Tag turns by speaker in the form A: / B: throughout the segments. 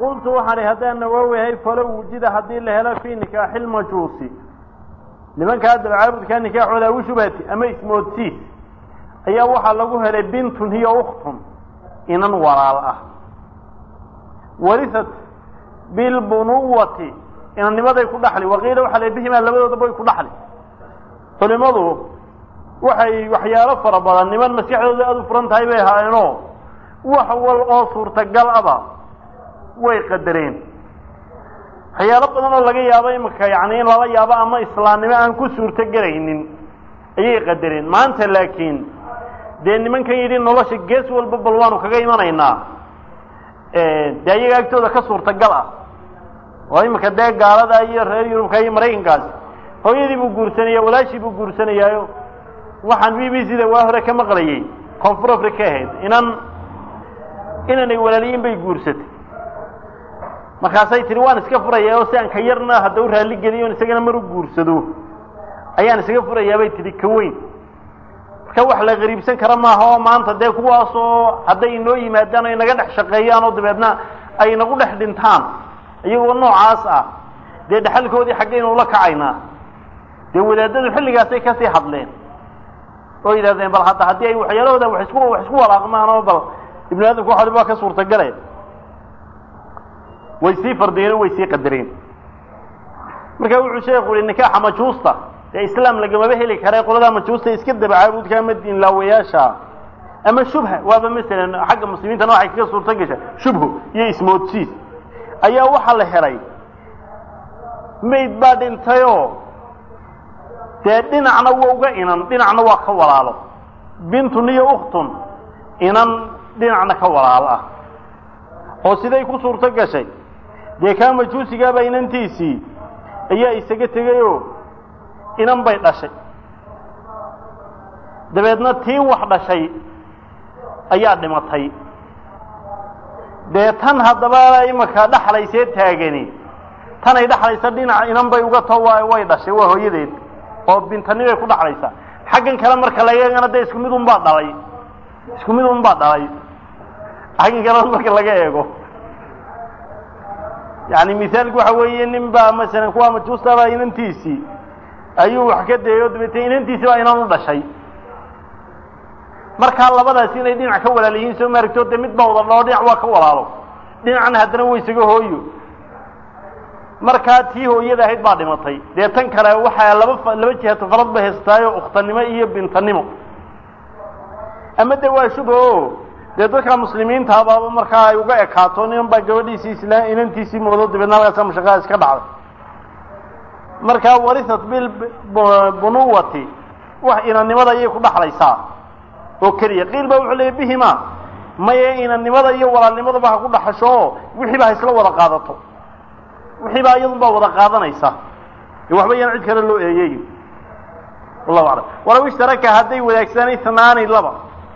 A: qultu waxaan ihi haddaan nawaawihay falow wujida haddii la helo fii nikaaxi lmajuusi nimankaa dabcaabudkaa nikaaxooda awi shubhati ama ismoodsiis ayaa waxaa lagu helay bintun hiyo ukhtun inan walaal ah warisat bilbunuwati inannimaday ku dhaxli waqiila waxaa la bihimaa labadoodaba way ku dhaxli culimadu waxay waxyaalo fara badan niman maskaxdooda aada u furan tahay bay ahaayeenoo wax wal oo suurtagal aba way qadareen waxyaalo badan oo laga yaabo imika yani in lala yaabo ama islaamnimo aan ku suurtogelaynin ayay qadareen maanta laakiin dee nimankan yidhi nolosha gees walba bal waanu kaga imanaynaa dee ayaga agtooda ka suurtagal ah oo imika dee gaalada iyo reer yurubka iyo maraykankaasi hooyadii buu guursanaya walaashii buu guursanayaayo waxaan b b c da waa hore ka maqlayay koonfur africa ahayd inan inanay walaaliyiin bay guursatay markaasay tihi waan iska furayaa oo si aan ka yarna hadda u raalli geliyo isagana mar u guursado ayaan isaga furayaa bay tihi ka weyn marka wax la qariibsan kara maaha oo maanta dee kuwaas oo hadday inoo yimaadaan o inaga dhex shaqeeyaan oo dabeedna ay inagu dhex dhintaan iyagoo noocaas ah dee dhexalkoodii xaggaynu ula kacaynaa dee wadaadadu xilligaasay kasii hadleen oo yidhahdeen bal hadda haddii ay waxyaalahooda wax isku wax isku walaaqmaan oo bal ibnu aadamku wax waliba waa ka suurtagale way sii fardiyeen o way sii qadareen marka wuxuu sheeku yihi nikaaxa majuusta dee islaam lagamaba heli kara qoladaa majuusta iska daba caabudka ama diinlaawayaasha ama shubha waaba masalan xagga muslimiintana waxay kaga suurto gasha shubho iyo ismoodsiis ayaa waxaa la helay mayd baa dhintayoo dee dhinacna waa uga inan dhinacna waa ka walaalo bintun iyo ukhtun inan dhinacna ka walaalo ah oo siday ku suurto gashay dee kaa majuusigaaba inantiisii ayaa isaga tegayoo inan bay dhashay dabeedna tii wax dhashay ayaa dhimatay dee tan haddaba imaka dhaxlaysee taagani tanay dhaxlaysa dhinaca inan bay uga to wa way dhashay waa hooyadeed oo bintani bay ku dhaxlaysaa xaggan kale marka laga eegana dee isku mid un baa dhalay isku mid un baa dhalay xaggan kale marka laga eego yani misaalku waxa weeye nin baa masalan kuwa majuustaba inantiisii ayuu wax ka deeyo dabeetee inantiisii baa inan u dhashay markaa labadaasi inay dhinac ka walaal yihiin soo maaragto dee mid baa wada dhao dhinac waa ka walaalo dhinacna haddana wa isaga hooyo markaa tii hooyada ahayd baa dhimatay dee tan kale waxaa laba laba jihato farad bay haystaayo ukhtanimo iyo bintanimo ama de waa shubha o dee dadka muslimiintaaba markaa ay uga ekaato niman baa gabadhiisii isla inantiisii moodo dabeedna halkaasa mashaqaa iska dhacday markaa warisat bilbunuwati wax inannimada ayay ku dhaxlaysaa oo keliya qiil baa wuxuu leeyay bihima maye inannimada iyo walaalnimadaba ha ku dhaxasho oo wixiiba ha isla wada qaadato wixiibaa iyadun baa wada qaadanaysa waxba yaan cid kale loo eeyeyn wallahu aclam walaw ishtaraka hadday wadaagsadaan itnaani laba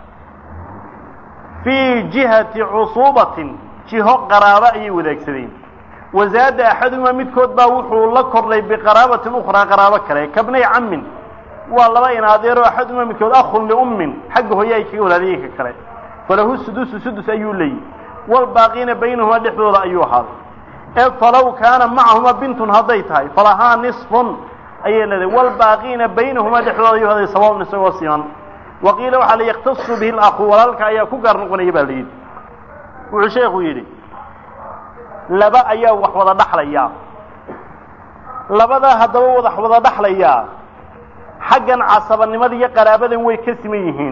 A: fii jihati cusuubatin jiho qaraabo ayay wadaagsadeen wazaada axaduhumaa midkood baa wuxuu la kordhay biqaraabatin ukhraa qaraabo kale kabnay cammin waa laba in adeero axaduhumaa midkood akhun liummin xagga hooye ay kaga walaadayeen ka kale falahu sudusu sudus ayuu leeyihi waalbaaqiina baynahumaa dhexdooda ayuu ahaaday ee falow kaana macahuma bintun hadday tahay falahaa nisfun ayay leedahay waalbaaqiina baynahumaa dhexdooda ayuu ahaaday sawaun isagoo siman waqiila waxaa la yaktasu bihi lakhu walaalka ayaa ku gaar noqonaya baa la yidhi wuxuu sheekhu yidhi laba ayaa wax wada dhaxlayaa labadaa haddaba wadax wada dhaxlayaa xaggan casabanimada iyo qaraabadan way ka siman yihiin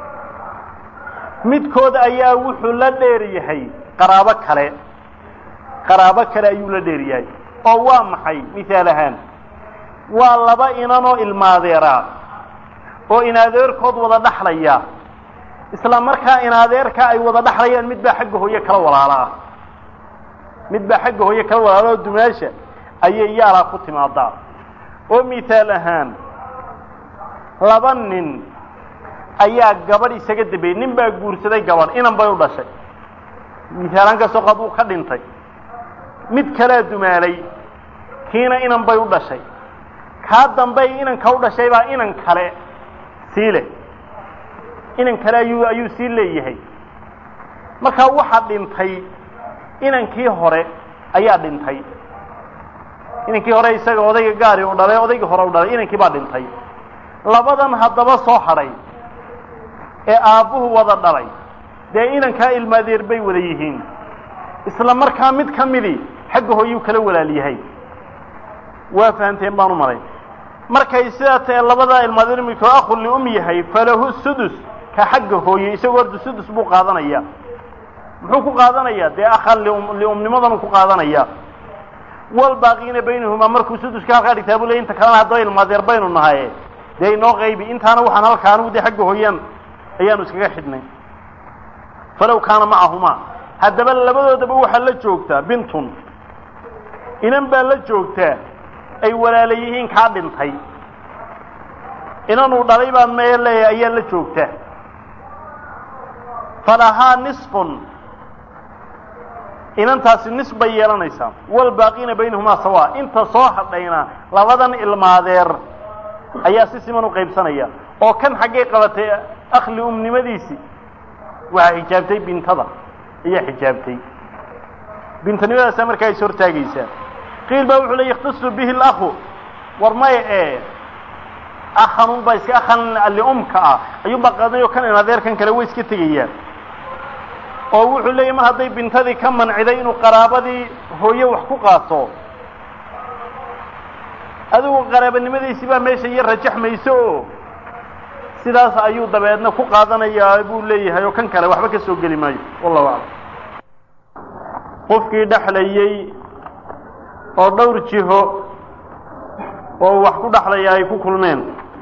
A: midkood ayaa wuxuu la dheer yahay qaraabo kale qaraabo kale ayuu la dheer yahay oo waa maxay mihaal ahaan waa laba inanoo ilmaadeeraa oo inadeerkood wada dhaxlaya isla markaa inadeerka ay wada dhaxlayaan mid baa xagga hooye kala walaala ah mid baa xagga hooye kala walaala oo dumaasha ayay yaalaa ku timaadaa oo mithaal ahaan laba nin ayaa gabadh isaga dambeeyey nin baa guursaday gabadh inan bay u dhashay mithaalaan kastoo qad uu ka dhintay mid kalea dumaalay kiina inan bay u dhashay kaa dambey inanka u dhashay baa inan kale sii leh inan kale ayuu ayuu sii leeyahay markaa waxaa dhintay inankii hore ayaa dhintay inankii hore isaga odayga gaari u dhalay odaygii hore u dhalay inankii baa dhintay labadan haddaba soo hadhay ee aabbuhu wada dhalay dee inankaa ilmaadeer bay wada yihiin isla markaa mid ka midii xagga hooyuu kala walaal yahay waa fahanteen baan u malay markay sidaa tae labadaa ilmaadeer midkoo akhun lium yahay falahu sudus ka xagga hooye isagoo horta sudus buu qaadanaya muxuu ku qaadanayaa dee akhan lium liumnimadanuu ku qaadanayaa walbaaqiina baynahumaa markuu suduska halkaa dhigtaa buu ley inta kalena haddaba ilmaadeer baynu nahaye dee inoo qaybi intaana waxaan halkaa anigu dee xagga hooyaan ayaanu iskaga xidhnay falow kaana macahumaa haddaba labadoodaba waxaa la joogtaa bintun inan baa la joogtaa ay walaala yihiin kaa dhintay inanuu dhalay baan mee leeyahay ayaa la joogta falahaa nisfun inantaasi nis bay yeelanaysaa walbaaqiina baynahumaa sawaa inta soo hadhayna labadan ilmaadeer ayaa si siman u qaybsanaya oo kan xaggay qabatay akhli umnimadiisii waxaa xijaabtay bintada ayaa xijaabtay bintanimadaasa markaa is hortaagaysaa qiil baa wuxuu le yakhtasu bihi اlakhu war maya ee akhanunbaa iska akhan liumka ah ayuunbaa qaadanayo kan in adeerkan kale way iska tegayaan oo wuxuu leeyahy mar hadday bintadii ka manciday inuu qaraabadii hooye wax ku qaato adigu qaraabanimadiisii baa meesha iyo rajaxmayso oo sidaas ayuu dabeedna ku qaadanayaa buu leeyahay oo kan kale waxba ka soo geli maayo wallahu aclam qofkii dhexlayey oo dhowr jiho oo wax ku dhexlaya ay ku kulmeen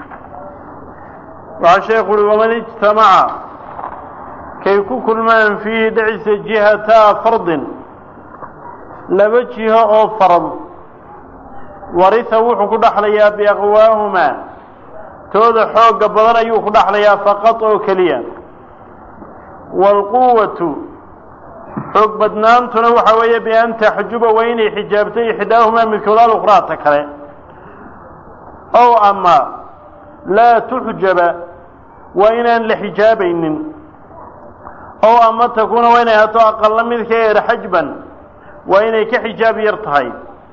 A: waxaa sheekhu uhi waman ijtamaca kay ku kulmaan fiihi dhexisa jihataa fardin laba jiho oo farad warisa wuxuu ku dhexlayaa biaqwaahumaa tooda xoogga badan ayuu ku dhexlayaa faqad oo keliya waalquwatu xoog badnaantuna waxa weeye bian taxjuba waa inay xijaabtay ixdaahumaa midkood alukhraata kale ow ama laa tuxjaba waa inaan la xijaabaynin ow ama takuuna waa inay hato aqalla midka eer xajban waa inay ka xijaab yar tahay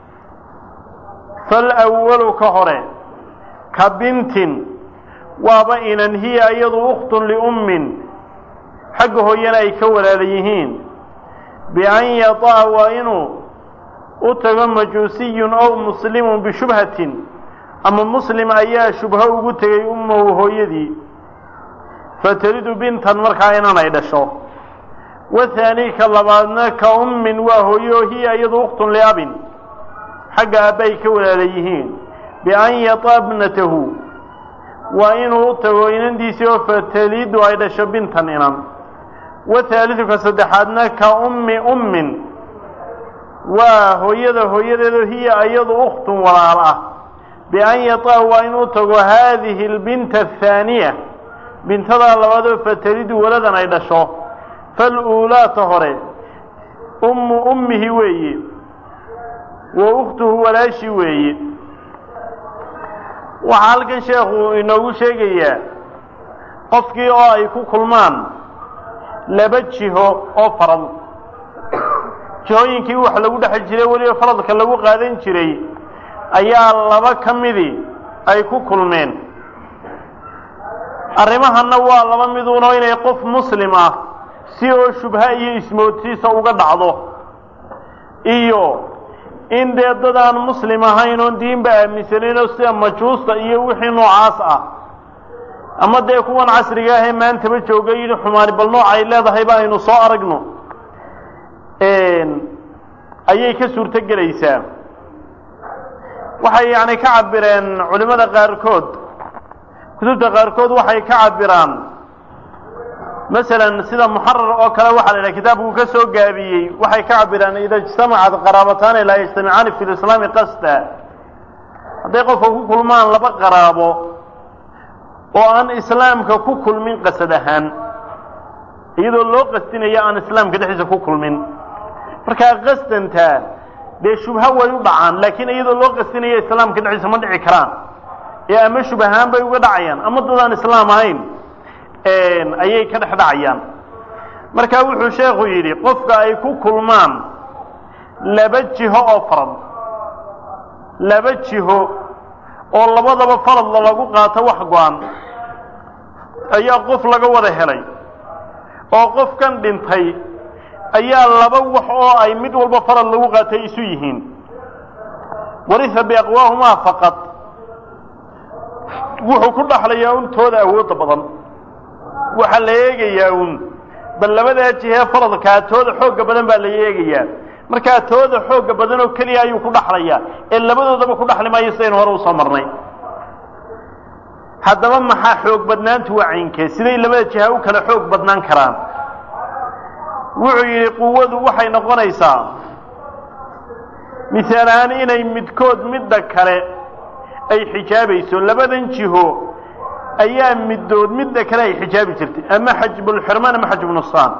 A: falwalu ka hore ka bintin waaba inan hiya iyadu ukhtun liummin xagga hooyana ay ka walaala yihiin bian yata'a waa inuu u tago majuusiyun ow muslimun bishubhatin ama muslim ayaa shubho ugu tegay ummahu hooyadii fatalidu bintan markaa inan ay dhasho wathaani ka labaadna ka ummin waa hooyo hiya iyadu ukhtun liabin xagga aabbaay ka walaala yihiin bian yata'a bnatahu waa inuu u tago inandiisii oo fatalidu ay dhasho bintan inan wathaalidu ka saddexaadna ka ummi ummin waa hooyada hooyadeedo hiya iyadu ukhtun walaal ah bian yata'a waa inuu tago haadihi albinta athaaniya bintadaa labaadoo fatalidu waladan ay dhasho faluulaata hore ummu ummihi weeye wa ukhtuhu walaashi weeye waxaa halkan sheekhu inoogu sheegayaa qofkii oo ay ku kulmaan laba jiho oo farad jihooyinkii wax lagu dhex jiray weliba faradka lagu qaadan jiray ayaa laba ka midii ay ku kulmeen arrimahanna waa laba miduunoo inay qof muslim ah si oo shubha iyo ismoodsiisa uga dhacdo iyo in dee dad aan muslim ahayn oon diinba aaminsanaynoo sida majuusta iyo wixii noocaas ah ama dee kuwan casriga ahee maantaba jooga yidhi xumaani bal nooc ay leedahay ba aynu soo aragno ayay ka suurto gelaysaa waxay yacni ka cabireen culimmada qaarkood kutubta qaarkood waxay ka cabiraan masalan sida muxarar oo kale waxaa la yidhaha kitaabku ka soo gaabiyey waxay ka cabiraan ida ijtamacat qaraabataani laa yajtamicaani fi lislaami qasda hadday qofka ku kulmaan laba qaraabo oo aan islaamka ku kulmin qasad ahaan iyadoo loo qasdinayo aan islaamka dhexdiisa ku kulmin markaa qasdantaa dee shubha way u dhacaan laakiin iyadoo loo qasdinayo islaamka dhexdiisa ma dhici karaan ee ama shubahaan bay uga dhacayaan ama dad aan islaam ahayn ayay ka dhex dhacayaan marka wuxuu sheekhu yidhi qofka ay ku kulmaan laba jiho oo farad laba jiho oo labadaba faradla lagu qaato wax go-an ayaa qof laga wada helay oo qofkan dhintay ayaa laba wax oo ay mid walba farad lagu qaatay isu yihiin warisa biaqwaahumaa faqad wuxuu ku dhaxlayaa un tooda awoodda badan waxaa la eegayaa un bal labadaa jihee faradkaa tooda xoogga badan baa la eegayaa markaa tooda xoogga badan oo keliya ayuu ku dhaxlayaa ee labadoodaba ku dhaxli maayo sidaynu hore usoo marnay haddaba maxaa xoog badnaantu waa caynkee siday labada jiha u kala xoog badnaan karaan wuxuu yidhi quwadu waxay noqonaysaa misaal ahaan inay midkood midda kale ay xijaabayso labadan jiho ayaa middood midda kale ay xijaabi jirtay ama xajbulxirmaan ama xajbunusaan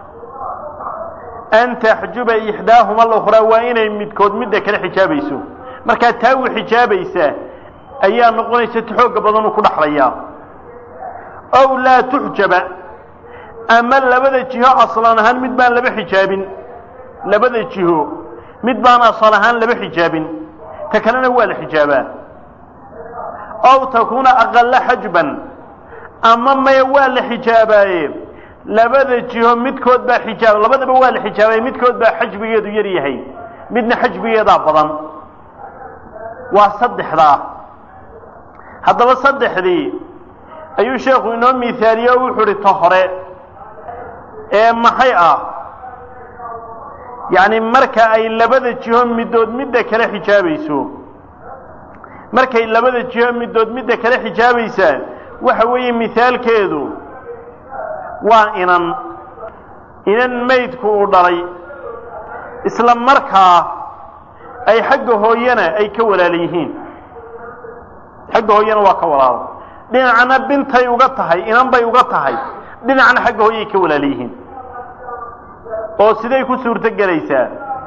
A: an taxjuba ixdaahuma alukhraa waa inay midkood midda kale xijaabayso markaa taa u xijaabaysaa ayaa noqonaysa ti xoogga badan uu ku dhaxlayaa ow laa tuxjaba ama labada jiho aslan ahaan mid baan laba xijaabin labada jiho mid baan asal ahaan laba xijaabin ta kalena waa la xijaabaa ow takuuna aqala xajban ama maya waa la xijaabaaye labada jiho midkood baa xijaab labadaba waa la xijaabay midkood baa xajbigeedu yar yahay midna xajbigeedaa badan waa saddexdaa haddaba saddexdii ayuu sheekhu inoo mihaaliye o wuxuu uhi ta hore ee maxay ah yacni marka ay labada jiho middood midda kale xijaabayso markay labada jiho middood midda kale xijaabaysaa waxa weeye mihaalkeedu waa inan inan maydku uu dhalay isla markaa ay xagga hooyana ay ka walaala yihiin xagga hooyana waa ka walaalo dhinacna bintay uga tahay inan bay uga tahay dhinacna xagga hooyay ka walaala yihiin oo siday ku suurto gelaysaa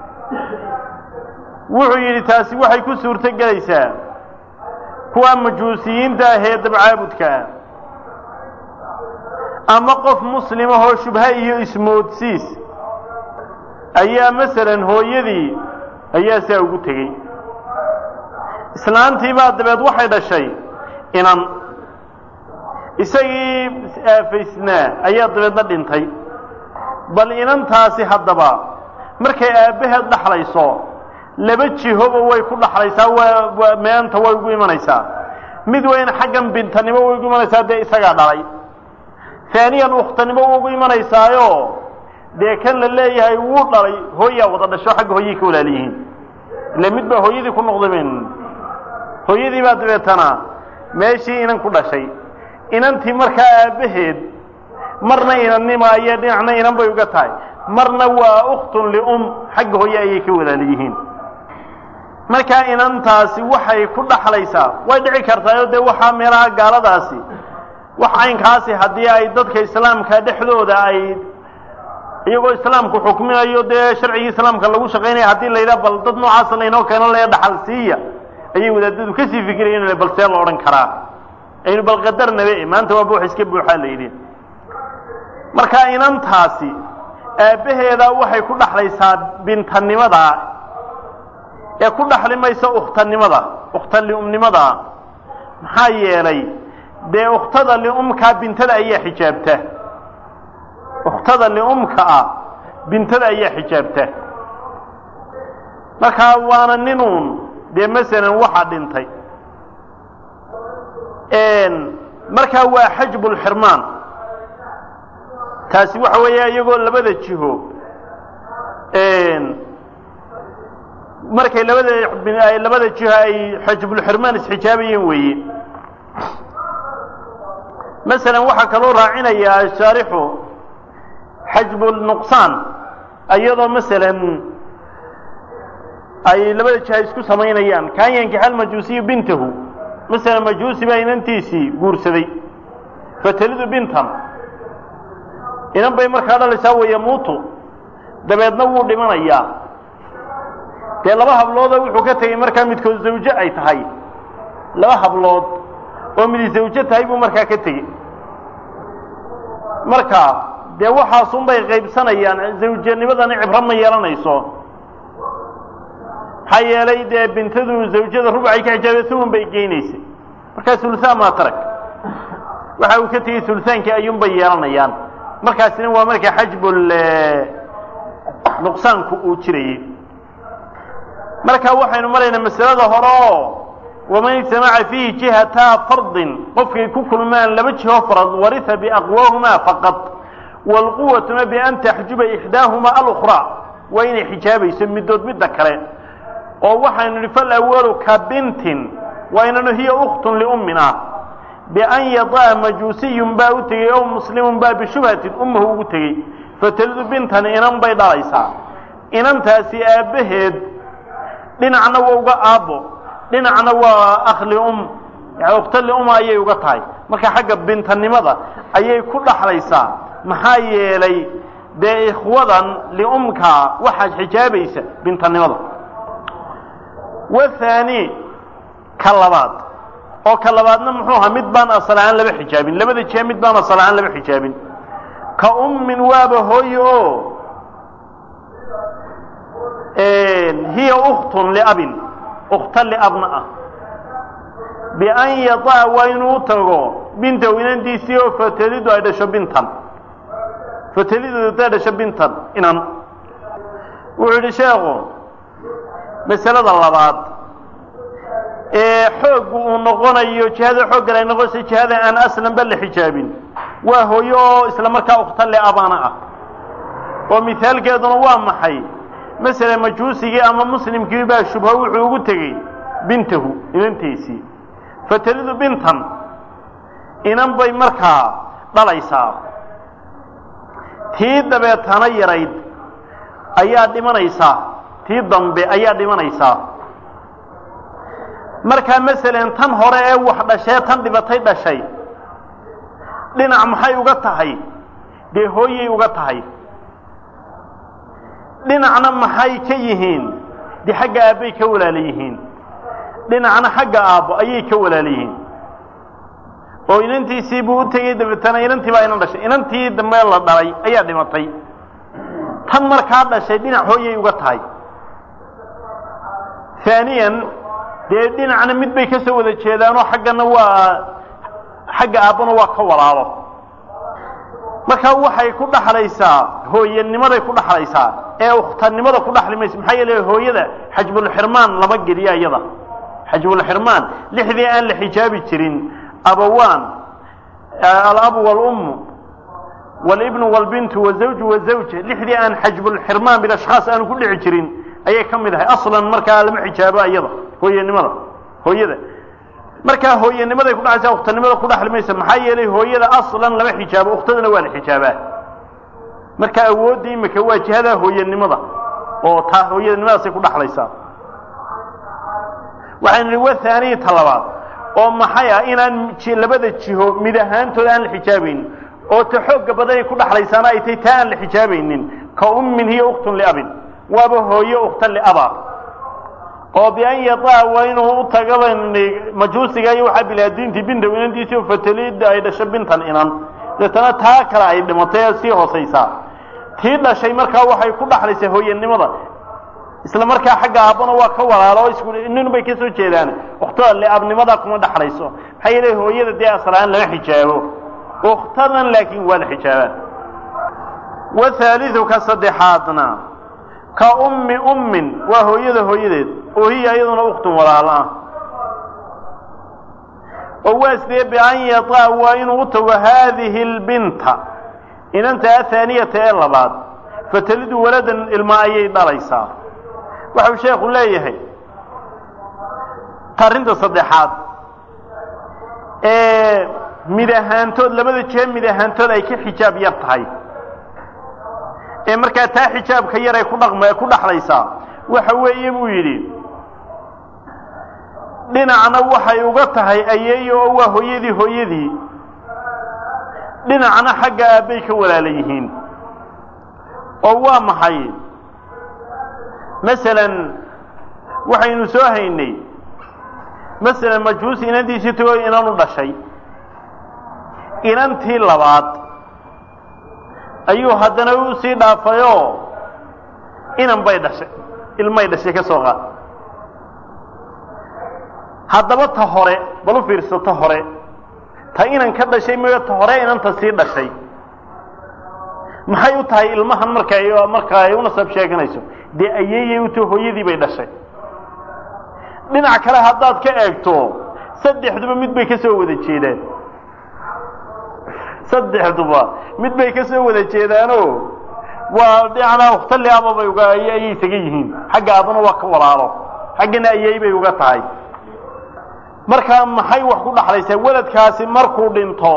A: wuxuu yidhi taasi waxay ku suurto gelaysaa kuwa majuusiyiinta ah ee dabcaabudkaa ama qof muslimahoo shubha iyo ismoodsiis ayaa masalan hooyadii ayaa saa ugu tegey islaantii baa dabeed waxay dhashay inan isagii aafaysnaa ayaa dabeedna dhintay bal inantaasi haddaba markay aabbaheed dhaxlayso laba jihoba way ku dhaxlaysaa waa meanta way ugu imanaysaa mid weyna xaggan bintanimo way ugu imanaysaa dee isagaa dhalay haaniyan ukhtanimo ugu imanaysaayo dee kan la leeyahay wuu dhalay hooyaa wada dhasho xagga hooyay ka walaaliyihiin ile mid baa hooyadii ku noqday ben hooyadii baa dabeetana meeshii inan ku dhashay inantii markaa aabbaheed marna inannimaayo dhinacna inan bay uga tahay marna waa ukhtun lium xagga hooye ayay ka walaaliyihiin markaa inantaasi waxay ku dhaxlaysaa way dhici kartaayo dee waxaa meelaha gaaladaasi wax caynkaasi haddii ay dadka islaamka dhexdooda ay iyagoo islaamku xukminayo dee sharcigii islaamka lagu shaqaynaya haddii la yidhaha bal dad noocaasa laynoo keeno laya dhaxal siiya ayay wadaadadu kasii fikirayen bal see la odhan karaa aynu bal qadarnabe maanta waa buux iska buuxaa la yidhi marka inantaasi aabbaheedaa waxay ku dhaxlaysaa bintanimada ee ku dhaxli maysa ukhtanimada ukhta liumnimada maxaa yeelay dee ukhtada liumkaa bintada ayaa xijaabta ukhtada liumka ah bintada ayaa xijaabta markaa waana ninuun dee masalan waxaa dhintay markaa waa xajbulxirmaan taasi waxa weeye iyagoo labada jiho markay labada labada jiho ay xajbulxirmaan isxijaabayeen weeye masalan waxaa kaloo raacinayaa shaarixu xajbulnuqsaan iyadoo masalan ay labada jiha isku samaynayaan kaan yankixa almajuusiyu bintahu masalan majuusi baa inantiisii guursaday fatalidu bintan inan bay markaa dhalaysaa wayamuutu dabeedna wuu dhimanayaa dee laba habloodoo wuxuu ka tegey markaa midkood zawjo ay tahay laba hablood oo midi zawjo tahay buu markaa ka tegey marka dee waxaasunbay qaybsanayaan zawjanimadani cibro ma yeelanayso maxaa yeelay dee bintadu zawjada rubacay ka xijaabay suwan bay geynaysay markaa sulusaan maa tarag waxa uu ka tegey sulusaankii ayuunbay yeelanayaan markaasina waa marka xajbul nuqsaanku uu jirayey marka waxaynu maraynaa masalada hore oo waman ijtamaca fiihi jihataa fardin qofkay ku kulmaan laba jiho farad warisa biaqwaahumaa faqad waalquwatuna bian taxjuba ixdaahumaa alukraa waa inay xijaabayso middood midda kale oo waxaynu nihi falawalu ka bintin waa inanu hiya ukhtun liummina bian yada'a majuusiyun baa u tegey ow muslimun baa bishubhatin ummahu ugu tegey fatalidu bintan inan bay dhalaysaa inantaasi aabbaheed dhinacna waa uga aabbo dhinacna waa akhli um yani ukhta liuma ayay uga tahay marka xagga bintanimada ayay ku dhaxlaysaa maxaa yeelay dee ikhwadan liumka waxaad xijaabaysa bintanimada wathaani ka labaad oo ka labaadna muxuu ahaa mid baan asal ahaan laba xijaabin labada jihe mid baan asal ahaan laba xijaabin ka ummin waaba hooye oo hiya ukhtun liabin ukhta liabna ah bian yada'a waa inuu tago bintahu inantiisii oo fatalidu ay dhasho bintan fatalidu ay dhasho bintan inan wuxuu yidhi sheekhu masalada labaad ee xooggu uu noqonayo jihada xooggan ay noqonayso jihada aan aslanba la xijaabin waa hooyo oo isla markaa ukhta liabana ah oo mihaalkeeduna waa maxay masele majuusigii ama muslimkii baa shubho wuxuu ugu tegey bintahu inantiisii fatalidu bintan inan bay markaa dhalaysaa tii dabeetana yarayd ayaa dhimanaysaa tii dambe ayaa dhimanaysaa markaa masalan tan hore ee wax dhashee tan dhibatay dhashay dhinac maxay uga tahay dee hooyay uga tahay dhinacna maxay ka yihiin dee xagga aabbay ka walaala yihiin dhinacna xagga aabbo ayay ka walaala yihiin oo inantiisii buu u tegey dabeetana inantii baa inan dhashay inantii dambe la dhalay ayaa dhimatay tan markaa dhashay dhinac hooyay uga tahay haaniyan dee dhinacna mid bay ka soo wada jeedaanoo xaggana waa xagga aabbana waa ka walaalo markaa waxay ku dhaxlaysaa hooyanimaday ku dhaxlaysaa ee ukhtanimada ku dhaxli mayso maxaa yeele hooyada xajbulxirmaan lama geliya iyada xajbulxirmaan lixdii aan la xijaabi jirin abawaan alabu walummu walibnu walbintu wazawju wazawja lixdii aan xajbulxirmaan bilashkhaas aanu ku dhici jirin ayay ka mid ahay aslan markaa lama xijaabo iyada hooyanimada hooyada markaa hooyanimaday kudhaxaysa ukhtanimada ku dhaxli maysa maxaa yeelay hooyada aslan lama xijaabo ukhtadana waa la xijaabaa marka awoodda imika waa jihadaa hooyanimada oo taa hooyanimadaasay ku dhaxlaysaa waxaynu nihi waa haaniyi ta labaad oo maxay ah inaan labada jiho mid ahaantooda aan la xijaabaynin oo ta xoogga badanay ku dhaxlaysaana ay tahay taa aan la xijaabaynin ka ummin hiya ukhtun liabin waaba hooye ukhta liaba oo bian yadaa waa inuu u tagaba majuusiga iyo waxaa bilaadiintii binta inantiisii oo fatalida ay dhasho bintan inan deetana taa kale ay dhimatay ee sii hoosaysaa tii dhashay markaa waxay ku dhaxlaysaa hooyanimada isla markaa xagga aabbana waa ka walaalo isku nin bay ka soo jeedaan ukhtada liabnimada kuma dhaxlayso maxaa yeele hooyada dee aslaan lama xijaabo ukhtadan laakiin waa la xijaabaa wathaalidu ka saddexaadna ka ummi ummin waa hooyada hooyadeed oo hiya iyaduna ukhtun walaal ah oo waa sidee bian yataa waa inuu u tago haadihi albinta inanta athaaniyata ee labaad fatalidu waladan ilma ayay dhalaysaa waxau sheekhu leeyahay arrinta saddexaad ee mid ahaantood labada jee mid ahaantood ay ka xijaab yar tahay ee markaa taa xijaabka yar ay ku dhaqma ku dhaxlaysaa waxa weeye buu yidhi dhinacna waxay uga tahay ayeeyo oo waa hooyadii hooyadii dhinacna xagga aabbay ka walaala yihiin oo waa maxay masalan waxaynu soo haynay masalan majuusi inantiisii tagoo inan u dhashay inantii labaad ayuu haddana u sii dhaafayoo inan bay dhashay ilmay dhashay ka soo qaad haddaba ta hore bal u fiirso ta hore ta inan ka dhashay mayo ta hore inanta sii dhashay maxay u tahay ilmahan marka marka ay u nasab sheeganayso dee ayeeyay u tahay hooyadii bay dhashay dhinac kale haddaad ka eegto saddexduba mid bay ka soo wada jeedaan saddexduba mid bay ka soo wada jeedaano waa dhinacna wakhtali aba bay uga ayay isaga yihiin xagga abana waa ka walaalo xaggana ayay bay uga tahay markaa maxay wax ku dhaxlaysaa weladkaasi markuu dhinto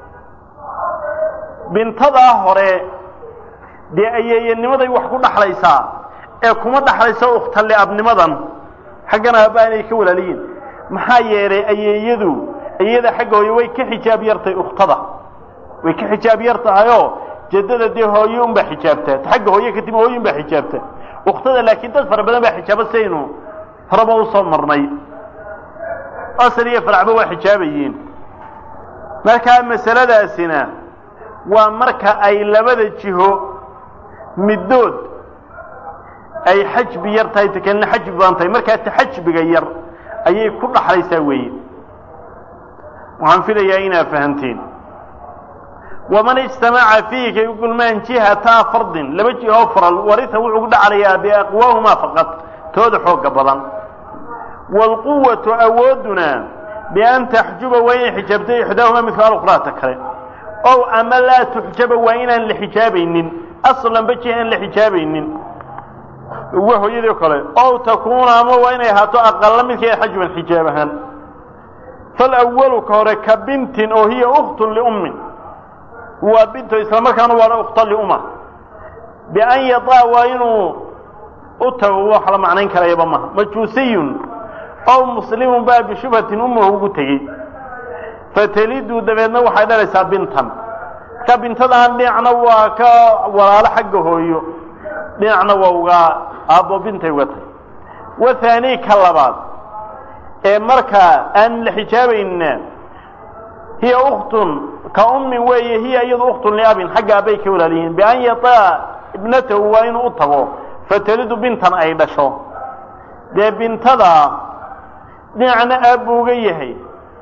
A: bintadaa hore dee ayeeyanimaday wax ku dhaxlaysaa ee kuma dhaxlayso ukhtali abnimadan xaggana abaanay ka walaaliyiin maxaa yeelay ayeeyadu ayeeyada xagga hooye way ka xijaab yartahay ukhtada way ka xijaab yar tahayoo jeddada dee hooye unbaa xijaabtaa xagga hooye kadib hooye unbaa xijaabta ukhtada laakiin dad fara badan baa xijaaba saynu horeba usoo marnay asal iyo faracba waa xijaabayiin markaa masaladaasina waa marka ay labada jiho middood ay xajbi yar tahay takalina xajbi badan tahay markaa ta xajbiga yar ayay ku dhaxlaysaa weeye waxaan filayaa inaa fahanteen waman ijtamaca fiihi kay u kulmaan jihataa fardin laba jihoo faral warita wuxuu ku dhaclayaa biaqwaahumaa faqad tooda xooga badan waalquwatu awoodduna bian taxjuba waa inay xijaabto ixdaahumaa midka alukhraata kale ow ama laa tuxjaba waa inaan la xijaabaynin aslanba jiha aan la xijaabaynin uwa hooyadii kale ow takuuna ama waa inay ahaato aqalla midkeeda xajban xijaab ahaan falawalu ka hore ka bintin oo hiya ukhtun liummin waa binto islamarkaana waana ukhta liuma bian yadaa waa inuu u tago wax la macnayn karayaba maha majuusiyun ow muslimun baa bishubhatin ummahu ugu tegey fatelidu dabeedna waxay dhalaysaa bintan ka bintadaan dhinacna waa ka walaalo xagga hooyo dhinacna waa uga aabbo bintay uga tahay wathaani ka labaad ee markaa aan la xijaabaynina hiya ukhtun ka ummin weeye hiya iyadu ukhtun liabin xagga aabbay ka walaaliyihiin bian yataa ibnatahu waa inuu u tago fatelidu bintan ay dhasho dee bintada dhinacna aabbu uga yahay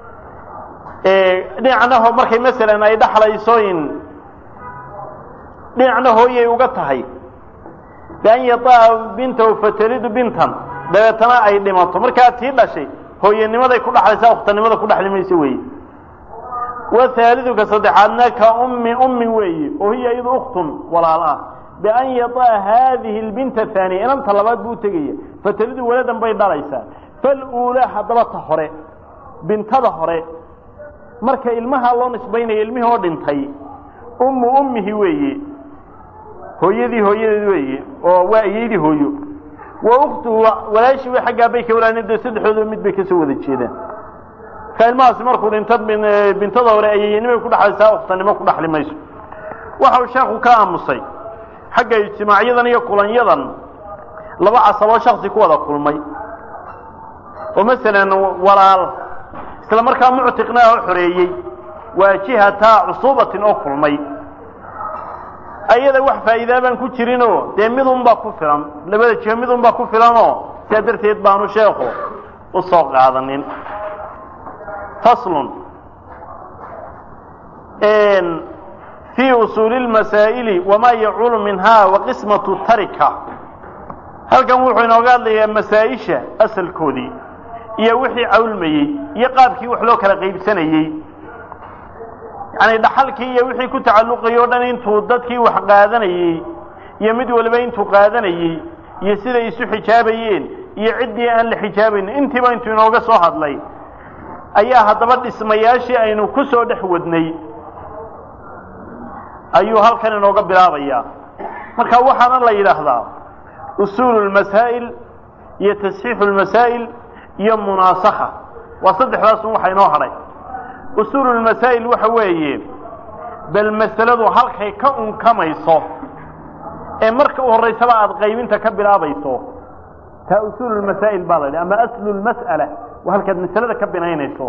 A: dhinacna markay masalan ay dhaxlayso in dhinacna hooyay uga tahay bian yataa bintahu fatelidu bintan dabeetana ay dhimato markaa tii dhashay hooyanimaday ku dhaxlaysaa ukhtanimada ku dhaxli mayso weeye wathaaliduka saddexaadna ka ummi ummi weeye oo hiya iyadu ukhtun walaal ah bian yataa haadihi lbinta haaniya inanta labaad buu tegaya fatelidu waladan bay dhalaysaa faluulaa haddaba ta hore bintada hore marka ilmaha loo nisbaynaya ilmihii oo dhintay ummu ummihi weeye hooyadii hooyadeed weeye oo waa ayeydii hooyo wa ukhtuhu walaashii way xaggaa bay ka walaalin dee saddexdooda mid bay kasoo wada jeedaan marka ilmahaasi markuu dhinto bintada hore ayeeyanimay ku dhaxlaysaa ukhtanimo ku dhaxli mayso waxa uu sheekhu ka aamusay xagga ijtimaacyadan iyo kulanyadan laba casaboo shaksi ku wada kulmay oo masalan walaal isla markaa muctiqna oo xoreeyey waa jihataa cusuubatin oo kulmay ayada wax faa'iidaa baan ku jirinoo dee midunbaa ku filan labada jiho midunbaa ku filanoo sidaa darteed baanu sheekhu u soo qaadanin faslun fii usuuli lmasaa'ili wamaa yacuulu minhaa wa qismatu tarika halkan wuxuu inooga hadlayaa masaa-isha asalkoodii iyo wixii cawlmayey iyo qaabkii wax loo kala qaybsanayey yacani dhaxalkii iyo wixii ku tacalluqayay o dhan intuu dadkii wax qaadanayey iyo mid waliba intuu qaadanayey iyo siday isu xijaabayeen iyo ciddii aan la xijaabaynin intiiba intuu inooga soo hadlay ayaa haddaba dhismayaashii aynu ku soo dhex wadnay ayuu halkan inooga bilaabayaa marka waxaana la yidhaahdaa usuulu lmasaa'il iyo tasxiixu lmasaa'il iyo munaasakha waa saddexdaasun waxa inoo hadhay usuulu lmasaa'il waxa weeye bal masaladu halkay ka unkamayso ee marka u horraysaba aada qaybinta ka bilaabayso taa usuulu lmasaa'il baa la yidhi ama aslu lmas'ala waa halkaad masalada ka binaynayso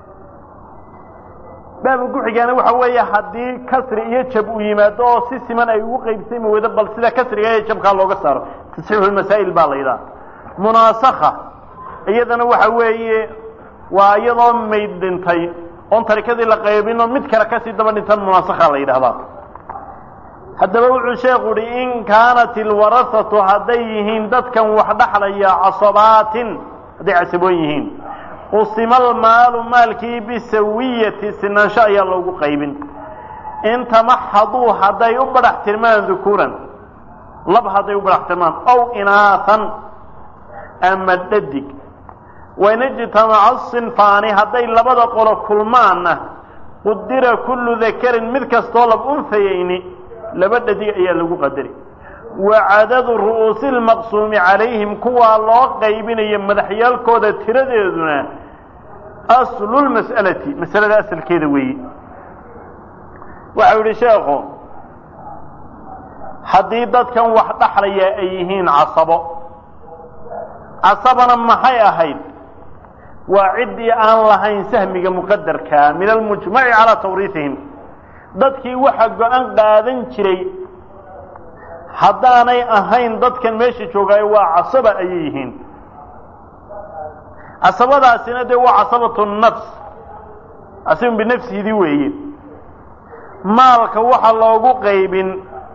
A: baabka ku-xigaana waxa weeye haddii kasri iyo jab uu yimaado oo si siman ay ugu qaybsami weydo bal sida kasriga iyo jabkaa looga saaro tasxiixu lmasaa'il baa la yidhaha munaasakha iyadana waxa weeye waa iyadoo mayd dhintay oon tarikadii la qaybinoo mid kale kasii daba dhintan munaasakha la yidhahdaa haddaba wuxuu sheekhu uhi in kaanat ilwarasatu hadday yihiin dadkan wax dhaxlaya casabaatin hadday casaboon yihiin qusima almaalu maalkii bisawiyati sinaansho ayaa loogu qaybin in tamaxaduu hadday u badhax tirmaan dukuuran lab hadday u badhax tirmaan ow inaahan ama dhadig wain ijtamaca sinfaani hadday labada qolo kulmaanna qudira kullu dakarin mid kastoo lab unhayayni laba dhadig ayaa lagu qadari wa cadadu ru'uusi lmaqsuumi calayhim kuwaa loo qaybinayo madaxyaalkooda tiradeeduna aslu lmas'alati masalada asalkeeda weeye waxau yidhi sheekhu haddii dadkan wax dhaxlaya ay yihiin casabo casabana maxay ahayd waa ciddii aan lahayn sahmiga muqadarkaa min almujmaci calaa tawriihihim dadkii waxa go-an qaadan jiray haddaanay ahayn dadkan meesha joogaayo waa casaba ayay yihiin casabadaasina dee waa casabatu nafs asibun binafsihidii weeye maalka waxa loogu qaybin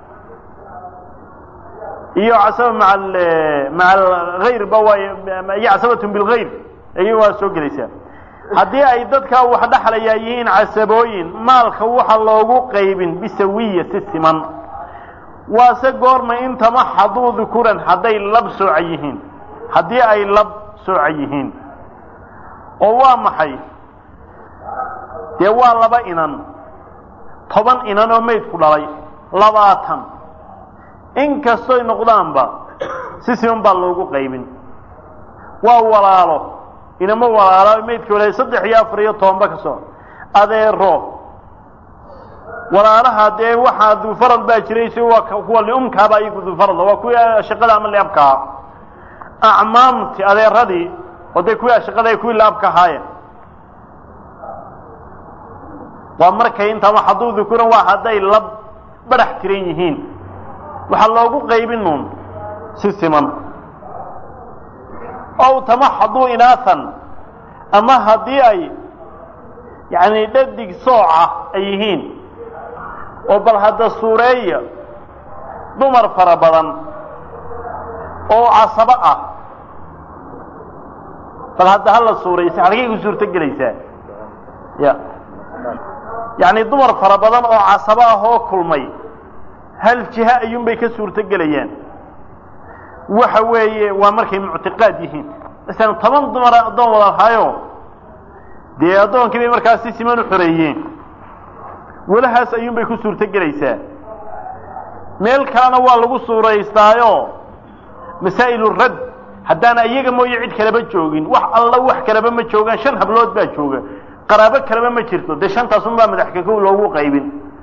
A: iyo casaba maa maca alhayrba waay iyo casabatun bilgayr ay waa soo gelaysaa haddii ay dadkaa wax dhaxlayaa yihiin casabooyin maalka waxa loogu qaybin bisawiya si siman waase goorma in tamaxaduu dukuran hadday lab sooca yihiin haddii ay lab sooca yihiin oo waa maxay dee waa laba inan toban inan oo maydku dhalay labaatan in kastoy noqdaanba si siman baa loogu qaybin waa walaalo inama walaalo maydka walaay saddex iyo afar iyo tobanba ka soo adeero walaalaha dee waxaa duufarad baa jiray si waa kuwa liumkaaba iyagu duufaradla waa kuwii shaqada ama liabkaa acmaamti adeeradii oo dee kuwii shaqada kuwii liabka ahaayeen waa markay intama hadduu dukuran waa hadday la badhax tiran yihiin waxaa loogu qaybin uun si siman ow tamaxaduu inaahan ama haddii ay yacni dhadig sooca ay yihiin oo bal hadda suureeya dumar fara badan oo casabo ah bal hadda hala suuraysa halkay ku suurto gelaysaa ya yacni dumar fara badan oo casabo ah oo kulmay hal jiha ayuunbay ka suurto gelayaan waxa weeye waa markay muctiqaad yihiin masalan toban dumar addoon wada lahaayo dee addoonkii bay markaas si siman u xoreeyeen welahaas ayuunbay ku suurto gelaysaa meel kalena waa lagu suuraystaayo masaa'ilu rad haddaana iyaga mooye cid kaleba joogin wax alla wax kaleba ma joogaan shan hablood baa jooga qaraabo kaleba ma jirto dee shantaasunbaa madaxkakow loogu qaybin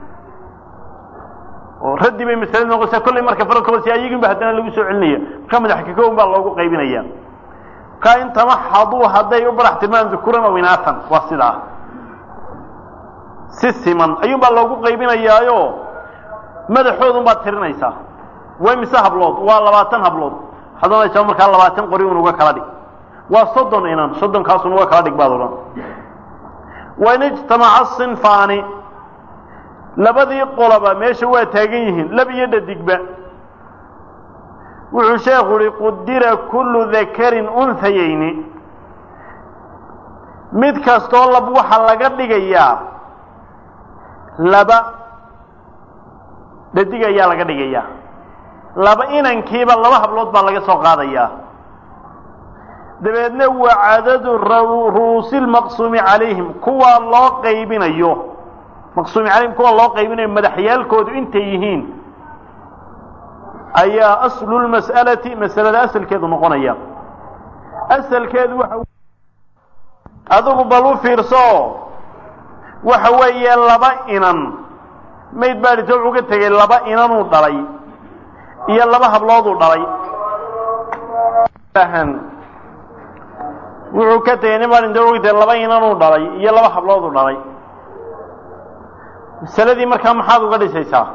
A: oo raddi bay masalada noqosaa kollay marka faradka hoose ayaginba haddana lagu soo celinaya marka madaxkakown baa loogu qaybinaya markaa in tamaxaduu hadday u barax tilmaan dukuran oo inaatan waa sidaa si siman ayuun baa loogu qaybinayaayo madaxoodun baad tirinaysaa way mise hablood waa labaatan hablood waxaad ohanaysaa markaa labaatan qori un uga kala dhig waa soddon inan soddonkaasun uga kala dhig baad odhan wain ijtamaca sinfaani labadii qoloba meesha waa taagan yihiin lab iyo dhadigba wuxuu sheekhu uhi qudira kullu dakarin unhayayni mid kastoo lab waxaa laga dhigayaa laba dhadig ayaa laga dhigayaa laba inankiiba laba hablood baa laga soo qaadayaa dabeedna waa cadadu ru'uusi lmaqsuumi calayhim kuwaa loo qaybinayo maqsuumi calayhim kuwa loo qaybinayo madaxyaalkoodu intay yihiin ayaa aslu lmas'alati masalada asalkeedu noqonaya asalkeedu waxa adigu bal u fiirso waxa weeye laba inan mayd baa dhito wuxuu ka tegey laba inanuu dhalay iyo laba hablooduu dhalay wuxuu ka tegey nin baa dhinto wuxuu ka tegey laba inanuu dhalay iyo laba hablooduu dhalay masaladii markaa maxaad uga dhisaysaa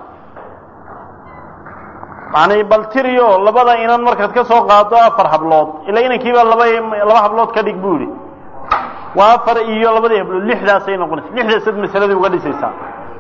A: macnay bal tiriyo labada inan markaad ka soo qaado afar hablood ila inankiiba laba laba hablood ka dhig buu yidhi waa afar iyo labadii hablood lixdaasay noqonaysa lixdaasaad masaladii uga dhisaysaa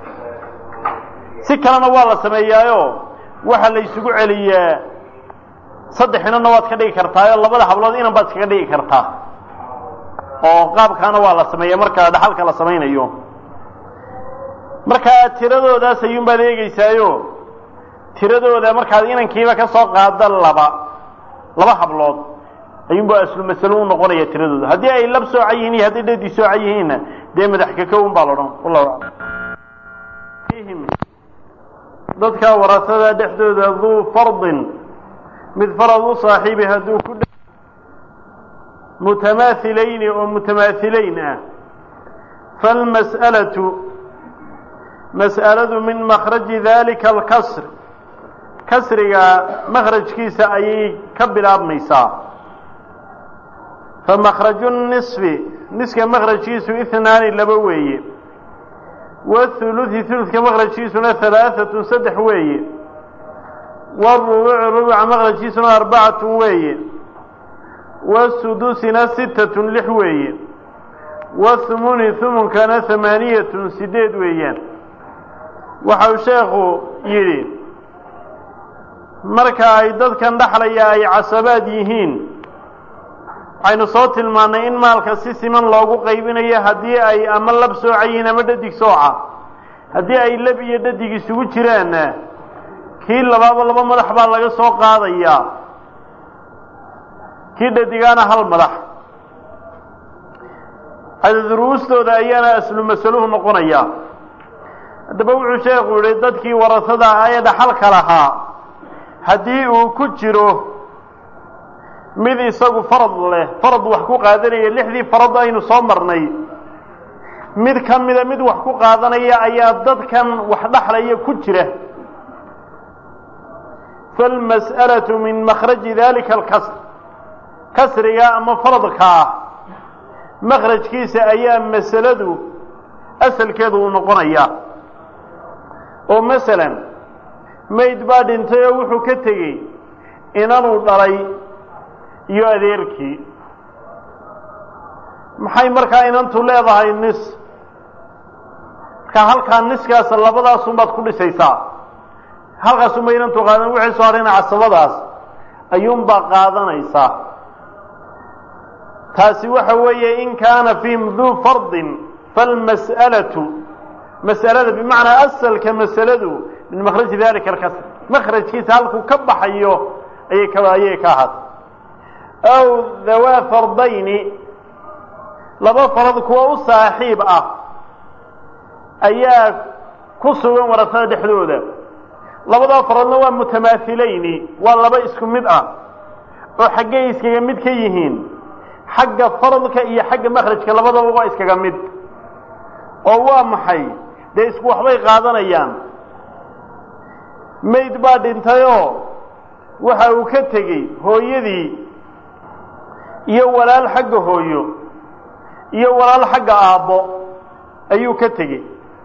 A: si kalena waa la sameeyaayo waxaa la isugu celiyaa saddex inanna waad ka dhigi kartaayo labada hablood inan baad iskaga dhigi kartaa oo qaabkaana waa la sameeya marka dhaxalka la samaynayo markaa tiradoodaas ayuunbaad eegeysaayo tiradooda markaad inankiiba ka soo qaada laba laba hablood ayuunba aslu masalo u noqonaya tiradooda haddii ay lab sooca yihiin iyo hadday dhadi sooca yihiinna dee madax kakowun baa la odhan wallahu aclam dadka warasada dhexdooda duu fardin mid farad u saaxiibi hadduu ku mutamaahilayni oo mutamaahilayn ah falmas'alatu mas'aladu min makhraji dalika alkasr kasriga makhrajkiisa ayay ka bilaabmaysaa famakhraju nisfi niska makhrajkiisu ihnaani laba weeye wahuluthi huludka makhrajkiisuna halaaatun saddex weeye warubucu rubuca makhrajkiisuna arbacatun weeye wasudusina sittatun lix weeye wahumuni humunkana hamaaniyatun sideed weeyaan waxau sheekhu yidhi marka ay dadkan dhaxlaya ay casabaad yihiin waxaynu soo tilmaannay in maalka si siman loogu qaybinayo haddii ay ama lab sooca yihiin ama dhadig sooca haddii ay lab iyo dhadig isugu jiraanna kii labaaba laba madax baa laga soo qaadayaa kii dhadigaana hal madax duruustooda ayaana aslu masaluhu noqonaya haddaba wuxuu sheekhu yihi dadkii warasada ah ee dhaxalka lahaa haddii uu ku jiro mid isagu farad leh farad wax ku qaadanaya lixdii farad aynu soo marnay mid ka mida mid wax ku qaadanaya ayaa dadkan wax dhaxlaya ku jira falmas'alatu min makhraji dalika alkasr kasriga ama faradka ah makhrajkiisa ayaa masaladu asalkeedu uu noqonaya oo masalan mayd baa dhintay oo wuxuu ka tegey inanuu dhalay iyo adeerkii maxay markaa inantu leedahay nis markaa halkaa niskaas labadaasunbaad ku dhisaysaa halkaasunba inantu qaadan wixii soo harayna casabadaas ayuunbaa qaadanaysaa taasi waxa weeye in kaana fiihim duu fardin falmas'alatu mas'alada bimacnaa asalka masaladu min makhraji dalika alkasr makhrajkiisa halkuu ka baxayo ayay ka ayay ka ahaatay aw dhawaa fardayni laba farad kuwa u saaxiib ah ayaa ku sugan warasada dhexdooda labadaa faradna waa mutamaahilayni waa laba isku mid ah oo xaggay iskaga mid ka yihiin xagga faradka iyo xagga makhrajka labadaba waa iskaga mid oo waa maxay dee isku waxbay qaadanayaan mayd baa dhintayoo waxa uu ka tegey hooyadii iyo walaal xagga hooyo iyo walaal xagga aabbo ayuu ka tegey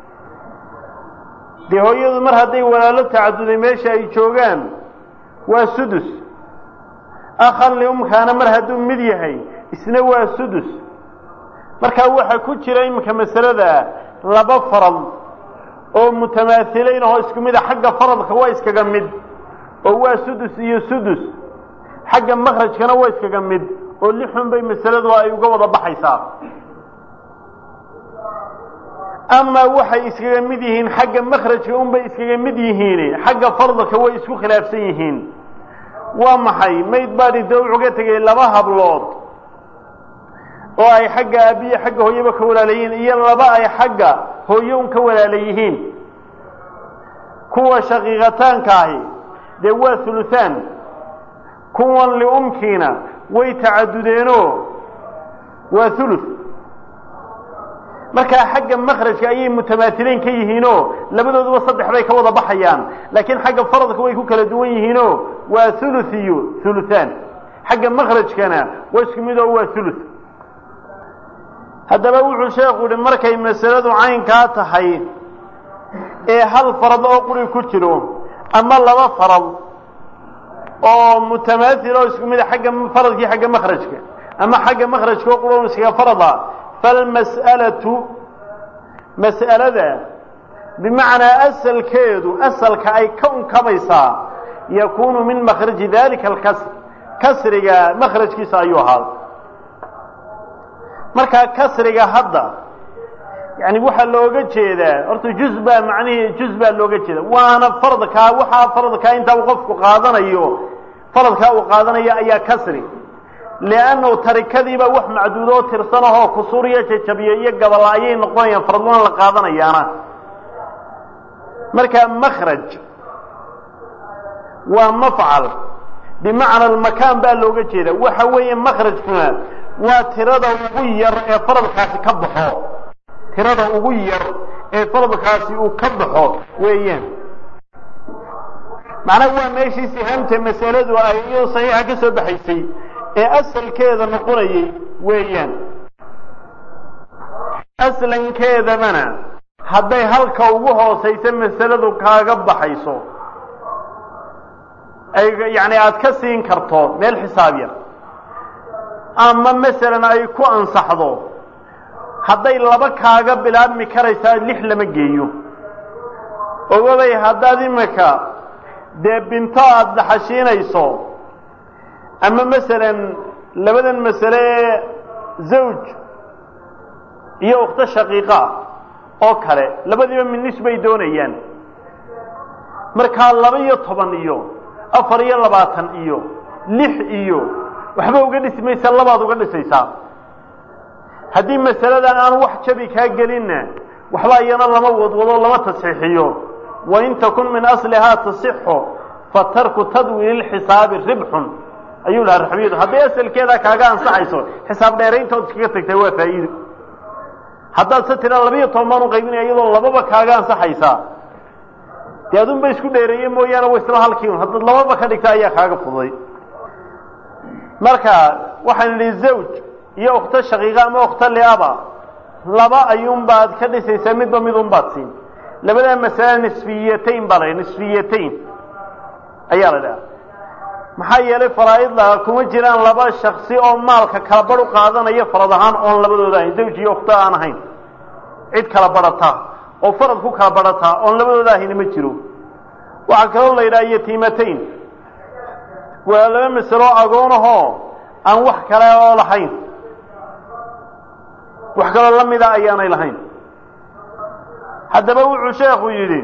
A: dee hooyadu mar hadday walaalo tacaduday meesha ay joogaan waa sudus akhan liumkaana mar hadduu mid yahay isna waa sudus markaa waxaa ku jira iminka masalada laba farad oo mutamaahilayn ahoo isku mid a xagga faradka waa iskaga mid oo waa sudus iyo sudus xagga makhrajkana waa iskaga mid oo lixun bay masaladu ay uga wada baxaysaa amaa waxay iskaga mid yihiin xagga makhrajka unbay iskaga mid yihiin xagga fardka way isku khilaafsan yihiin waa maxay mayd baa dhinta wuxuu ka tegay laba hablood oo ay xagga aabiye xagga hooyaba ka walaalayihiin iyo laba ay xagga hooye un ka walaala yihiin kuwa shaqiiqataanka ahi dee waa huluhaan kuwan liumkiina way tacadudeenoo waa huluth markaa xagga makhrajka ayay mutamaahileyn ka yihiinoo labadooduba saddex bay ka wada baxayaan laakiin xagga faradka way ku kala duwan yihiinoo waa huluth iyo huluhaan xagga makhrajkana waa isku mid oo waa huluth haddaba wuxuu sheekhu yihi markay masaladu caynkaa tahay ee hal farad oo quri ku jiro ama laba farad oo mutamaathil oo isku mid a xagga faradkii xagga makhrajka ama xagga makhrajka oo qura iskaga farada falmas'alatu mas'alada bimacnaa asalkeedu asalka ay ka unkabaysaa yakuunu min makhraji dalika alkasr kasriga makhrajkiisa ayuu ahaada markaa kasriga hadda yani waxaa looga jeedaa horta juz baa macnihii juz baa looga jeeda waana faradkaa waxaa faradkaa intaa uu qofku qaadanayo faradkaa uu qaadanayo ayaa kasri liannahu tarikadiiba wax macduudoo tirsanahoo kusuuriyo jajabiye iyo gabala ayay noqonayaan faradlana la qaadanayaana markaa makraj waa mafcal bimacna almakaan baa looga jeeda waxa weeye makrajkuna waa tirada ugu yar ee faradkaasi ka baxo tirada ugu yar ee faradkaasi uu ka baxo weeyaan macnaha waa meeshii sihaamta masaladu ay iyadoo saxiixa ka soo baxaysay ee asalkeeda noqonayay weeyaan aslankeedabana hadday halka ugu hoosaysa masaladu kaaga baxayso ay yani aada ka siin karto meel xisaab yar ama masalan ay ku ansaxdo hadday laba kaaga bilaabmi karaysaa lix lama geeyo ogabay haddaad imika dee binto aada daxashiinayso ama masalan labadan masale ee zawj iyo ukhto shaqiiqa oo kale labadiiba minis bay doonayaan markaa laba iyo toban iyo afar iyo labaatan iyo lix iyo waxba uga dhisi maysa labaad uga dhisaysaa haddii masaladan aan wax jabi kaa gelinna waxba iyana lama wadwado lama tasxiixiyo wain takun min aslihaa tasixu fatarku tadwiili lxisaabi ribxun ayuu lahaa raxbiyadu hadday asalkeeda kaaga ansaxayso xisaab dheerayntood iskaga tagtaa waa faa'iido haddaad se tiraa labiiyo toban baan u qaybinaya iyadoo lababa kaaga ansaxaysaa dee adunba isku dheereeye mooyaane wa isla halkii un haddaad lababa ka dhigta ayaa kaaga fuday marka waxaan idhi zawj iyo ukhto shaqiiqa ama ukhto liaba laba ayuunbaad ka dhisaysaa midba midun baad siin labadaa masale nisfiyatayn baa la nisfiyatayn ayaa la dhaha maxaa yeelay faraa'idda kuma jiraan laba shaksi oo maalka kala badh u qaadanaya farad ahaan oon labadooda ahayn zawj iyo ukhto aan ahayn cid kala badhata oo farad ku kala badhataa oon labadooda ahayna ma jiro waxaa kaloo la yidhaha yatiimatayn waa laba masalo agoonahoo aan wax kale oo lahayn wax kaloo la mida ayaanay lahayn haddaba wuxuu sheekhu yidhi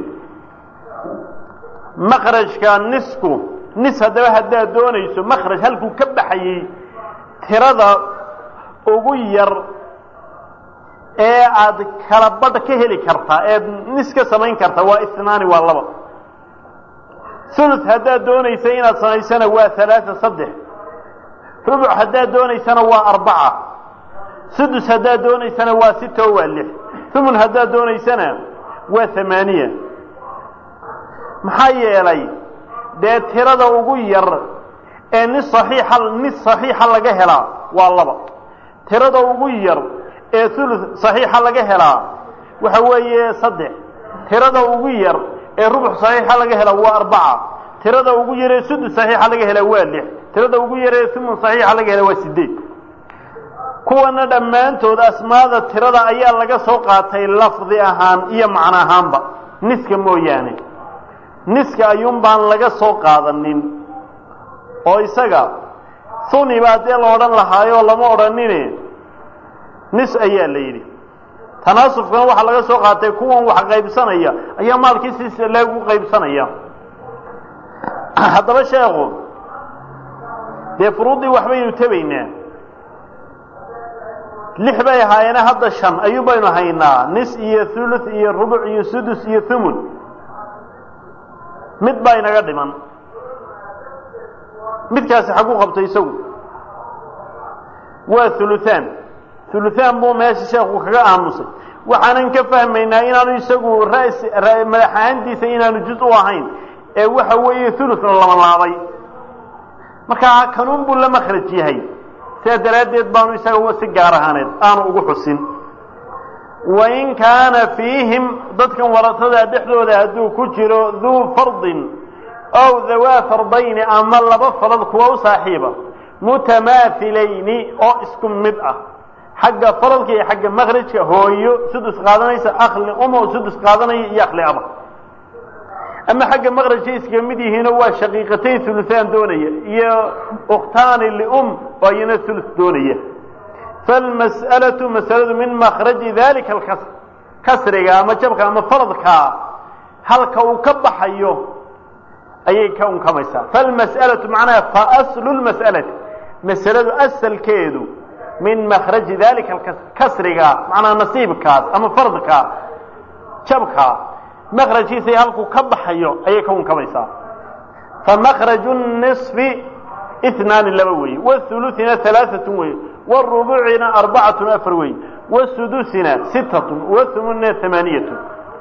A: makrajka nisku nis haddaba haddaad doonayso makraj halkuu ka baxayey tirada ugu yar ee aad kala badh ka heli kartaa eed nis ka samayn kartaa waa isnaani waa laba sulus haddaad doonaysa inaad samaysana waa halaaa saddex rubuc haddaad doonaysana waa arbaca sudus haddaad doonaysana waa sita oo waa lix humun haddaad doonaysana waa hamaaniya maxaa yeelay dee tirada ugu yar ee nis saxiixa nis saxiixa laga helaa waa laba tirada ugu yar ee ulu saxiixa laga helaa waxa weeye saddex tirada ugu yar ee rubux saxiixa laga helaa waa arbaca tirada ugu yar ee sudus saxiixa laga helaa waa lix tirada ugu yar ee humun saxiixa laga helaa waa sideed kuwana dhammaantood asmaada tirada ayaa laga soo qaatay lafdi ahaan iyo macno ahaanba niska mooyaane niska ayuun baan laga soo qaadanin oo isaga huni baa dee la odhan lahaayoo lama odhanine nis ayaa la yidhi tanaasufkana waxaa laga soo qaatay kuwan wax qaybsanaya ayaa maalkii si leegu qaybsanaya haddaba sheekhu dee furuuddii waxbaynu tebaynaa lix bay ahaayeene hadda shan ayuun baynu haynaa nis iyo thuluth iyo rubuc iyo sudus iyo thumun mid baa inaga dhiman midkaasi xagu qabtay isagu waa huluthaan huluthaan buu meesha sheekhu kaga aamusay waxaanan ka fahmaynaa inaanu isagu ras madax ahaantiisa inaanu juz u ahayn ee waxa weeye thuluthna lama laabay markaa kanuun buu la makhraj yahay sidaa daraaddeed baanu isaga si gaar ahaaneed aanu ugu xusin wain kaana fiihim dadkan waratada dhexdooda hadduu ku jiro duu fardin ow dawaa fardayni ama laba farad kuwa u saaxiiba mutamaahilayni oo isku mid ah xagga faradka iyo xagga makrajka hooyo sudus qaadanaysa akli uma oo sudus qaadanaya iyo akli aba ama xagga makrajka iskaga mid yihiinoo waa shaqiiqatayn huluhaan doonaya iyo ukhtaani lium oo iyana hulus doonaya falmas'alatu masaladu min makraji dalika alkasr kasriga ama jabka ama faradka halka uu ka baxayo ayay ka unkamaysaa falmas'alatu macnaha fa aslu lmas'alati masaladu asalkeedu min makraji dalika kasriga macnaha nasiibkaas ama fardka jabka makrajkiisay halkuu ka baxayo ayay ka unkamaysaa famakraju nisfi inaani laba weeye wahuluثina alaaatun weeye wاrubucina arbacatun afar weeye wasudusina sitatun wahumunina amaaniyatun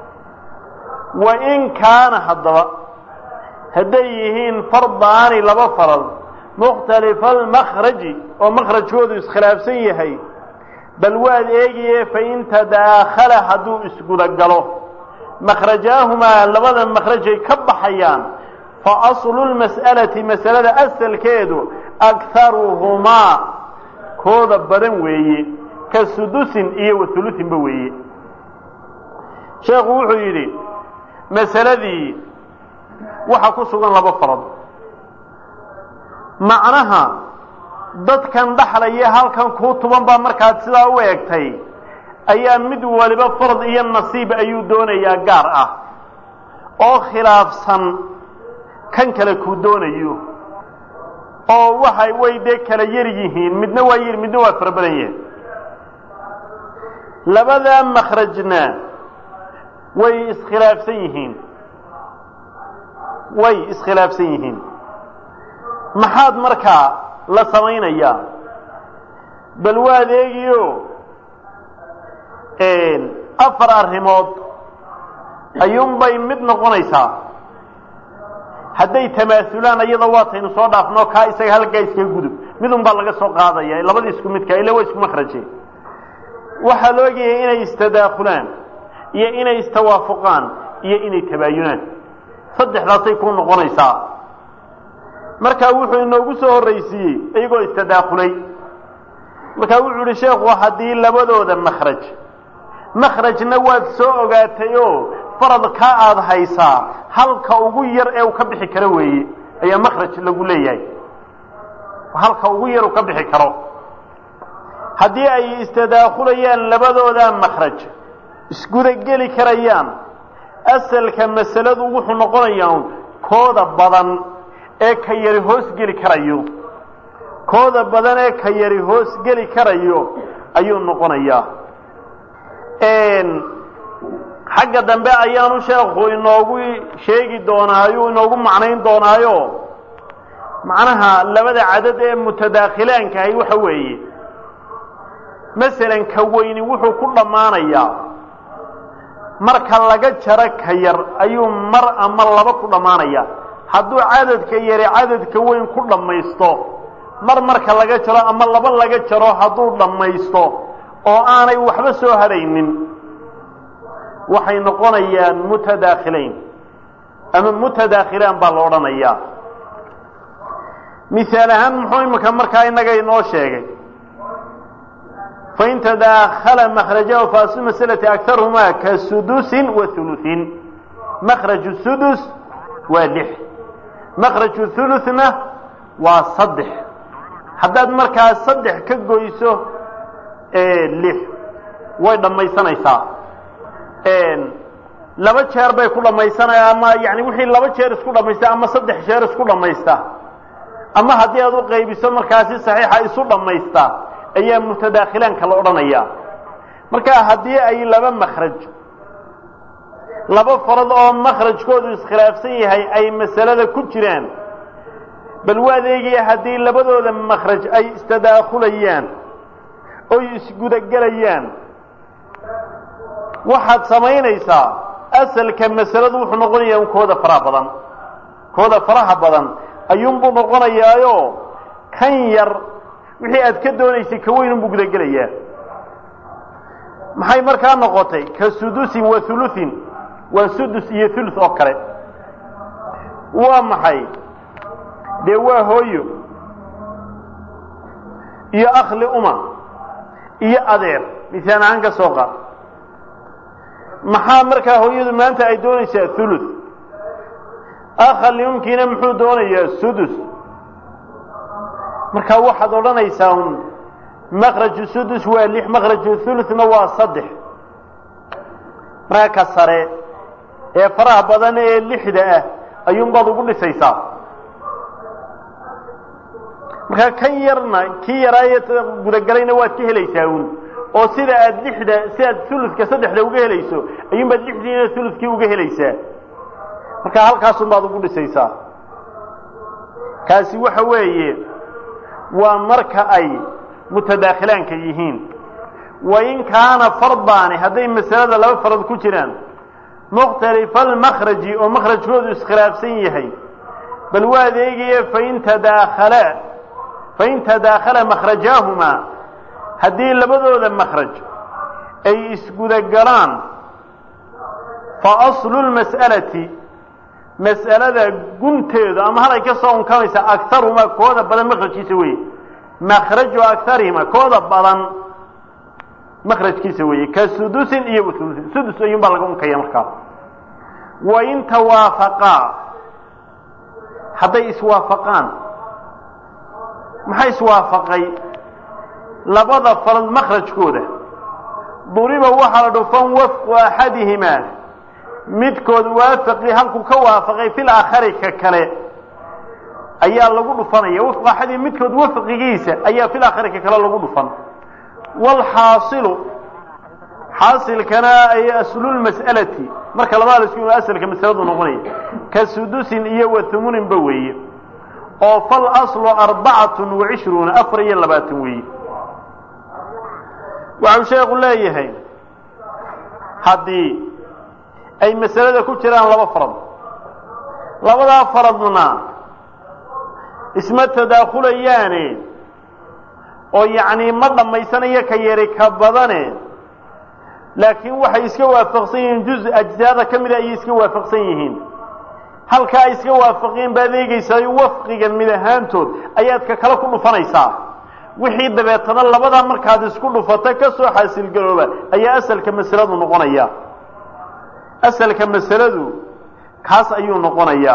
A: wain kaana haddaba hadday yihiin fardaani laba farad mukhtalifa almakraji oo makrajkoodu iskhilaafsan yahay bal waad eegaye fain tadaakhala hadduu isgudagalo makrajaahumaa labada makrajay ka baxayaan fa aslu lmas'alati masalada asalkeedu akharuhumaa kooda badan weeye ka sudusin iyo wahulusinba weeye sheekhu wuxuu yidhi masaladii waxaa ku sugan laba farad macnaha dadkan dhaxlaya halkan kuu tuban baa markaad sidaa u eegtay ayaa mid waliba farad iyo nasiib ayuu doonayaa gaar ah oo khilaafsan kan kale kuu doonayo oo waxay way dee kala yar yihiin midna waa yar midna waa fara badan yahay labadaa makrajna way iskhilaafsan yihiin way iskhilaafsan yihiin maxaad markaa la samaynayaa bal waad eegiyo afar arrimood ayuunbay mid noqonaysaa hadday tamaasulaan iyada waataynu soo dhaafno kaa isaga halkaa iskaga gudub midun baa laga soo qaadaya labada isku midka ila waa isku makraje waxaa la ogayay inay istadaakulaan iyo inay istawaafuqaan iyo inay tabaayunaan saddexdaasay ku noqonaysaa markaa wuxuu inoogu soo horraysiiyey iyagoo istadaakulay markaa wuxuu ihi sheekhu haddii labadooda makraj makrajna waad soo ogaatay oo faradka aada haysaa halka ugu yar ee uu ka bixi karo weeye ayaa makraj lagu leeyahay halka ugu yar uu ka bixi karo haddii ay istadaakulayaan labadooda makraj isgudageli karayaan asalka masaladu wuxuu noqonayaa kooda badan ee ka yari hoos geli karayo kooda badan ee ka yari hoos geli karayo ayuu noqonayaa xagga dambe ayaanu sheekhu inoogu sheegi doonaa ayuu inoogu macnayn doonaayo macnaha labada cadad ee mutadaakhilaankahay waxa weeye masalan ka weyni wuxuu ku dhammaanayaa marka laga jaro ka yar ayuu mar ama laba ku dhammaanaya hadduu cadadka yari cadadka weyn ku dhammaysto mar marka laga jaro ama laba laga jaro hadduu dhammaysto oo aanay waxba soo hadhaynin waxay noqonayaan mutadaakhilayn ama mutadaakhilaan baa la odhanayaa misaal ahaan muxuu imika markaa innaga inoo sheegay fain tadaakhala makrajahu faaslu masalati akarhumaa ka sudusin wa hulusin makraju sudus waa lix makraju huluna waa saddex haddaad markaa saddex ka goyso lix way dhammaysanaysaa laba jeer bay ku dhammaysanaya ama yani wixii laba jeer isku dhammaysta ama saddex jeer isku dhammaysta ama haddii aad u qaybiso markaasi saxiixa isu dhammaysta ayaa mutadaakhilaanka la odhanaya marka haddii ay laba makraj laba farad oo makrajkoodu iskhilaafsan yahay ay masalada ku jiraan bal waad eegaya haddii labadooda makraj ay istadaakulayaan oy isgudagelayaan waxaad samaynaysaa asalka masaladu wuxuu noqonayaa kooda faraha badan kooda faraha badan ayuunbuu noqonayaayo kan yar wixii aad ka doonaysay ka weyn unbuu gudagelayaa maxay markaa noqotay ka sudusin wa hulusin waa sudus iyo hulus oo kale waa maxay dee waa hooyo iyo akhli uma iyo adeer misaan ahaan ka soo qaad maxaa markaa hooyadu maanta ay doonaysaa thuluth akha liumkiina muxuu doonayaa sudus markaa waxaad odhanaysaa un makraju sudus waa lix makraju thuluthna waa saddex markaa ka sare ee faraha badan ee lixda ah ayuunbaad ugu dhisaysaa markaa kan yarna kii yaraaye gudagelayna waad ka helaysaa un oo sida aad lixda si aad thuluthka saddexda uga helayso ayuunbaad lixdiina thuluthkii uga helaysaa markaa halkaasun baad ugu dhisaysaa kaasi waxa weeye waa marka ay mutadaakhilaanka yihiin wain kaana fardaani hadday masalada laba farad ku jiraan mukhtalifa almakhraji oo makhrajkoodu iskhilaafsan yahay bal waa adeegaya fain tadaakhala fain tadaakhala makhrajaahumaa haddii labadooda makhraj ay isgudagalaan fa aslu lmas'alati mas'alada gunteedu ama halay ka soo unkamaysa akarumaa kooda badan makrajkiisa weeye makraju akarihima kooda badan makrajkiisa weeye ka sudusin iyo wasulusin sudus ayuun baa laga unkaya markaa wain tawaafaqaa hadday iswaafaqaan maxaa iswaafaqay labada farad makrajkooda duriba waxaa la dhufan wafqu axadihimaa midkood waafaqii halkuu ka waafaqay fil aakhari ka kale ayaa lagu dhufanaya wafqu axadihi midkood wafqigiisa ayaa fil aakhari ka kale lagu dhufan waalxaasilu xaasilkana ay aslulmas'alati marka labada la isku asalka masaladu noqonaya ka sudusin iyo wa humuninba weeye oo fal aslu arbacatun wa cishruuna afar iyo labaatan weeye waxau sheekhu leeyahay haddii ay masalada ku jiraan laba farad labadaa faradna isma tadaakhulayaane oo yacnii ma dhammaysanayo ka yari ka badane laakiin waxay iska waafaqsan yihiin juz ajsaada ka mida ayay iska waafaqsan yihiin halka ay iska waafaqeen baad eegaysaa wafqiga mid ahaantood ayaad ka kale ku dhufanaysaa wixii dabeetana labadaa markaad isku dhufata ka soo xaasilgarooba ayaa asalka masaladu noqonaya asalka masaladu kaas ayuu noqonayaa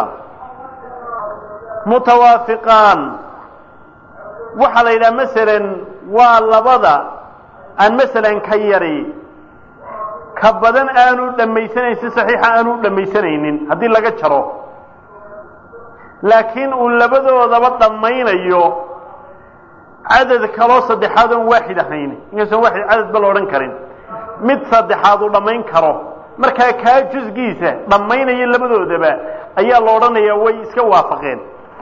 A: mutawaafiqaan waxaa la yidhaha masalan waa labada aan masalan ka yari ka badan aanu dhammaysanayn si saxiixa aanu dhammaysanaynin haddii laga jaro laakiin uu labadoodaba dhammaynayo cadad kaloo saddexaad oon waaxid ahayn inkastoo waaxid cadad ba la odhan karin mid saddexaad uu dhammayn karo markaa kaa jusgiisa dhammaynaya labadoodaba ayaa la odhanayaa way iska waafaqeen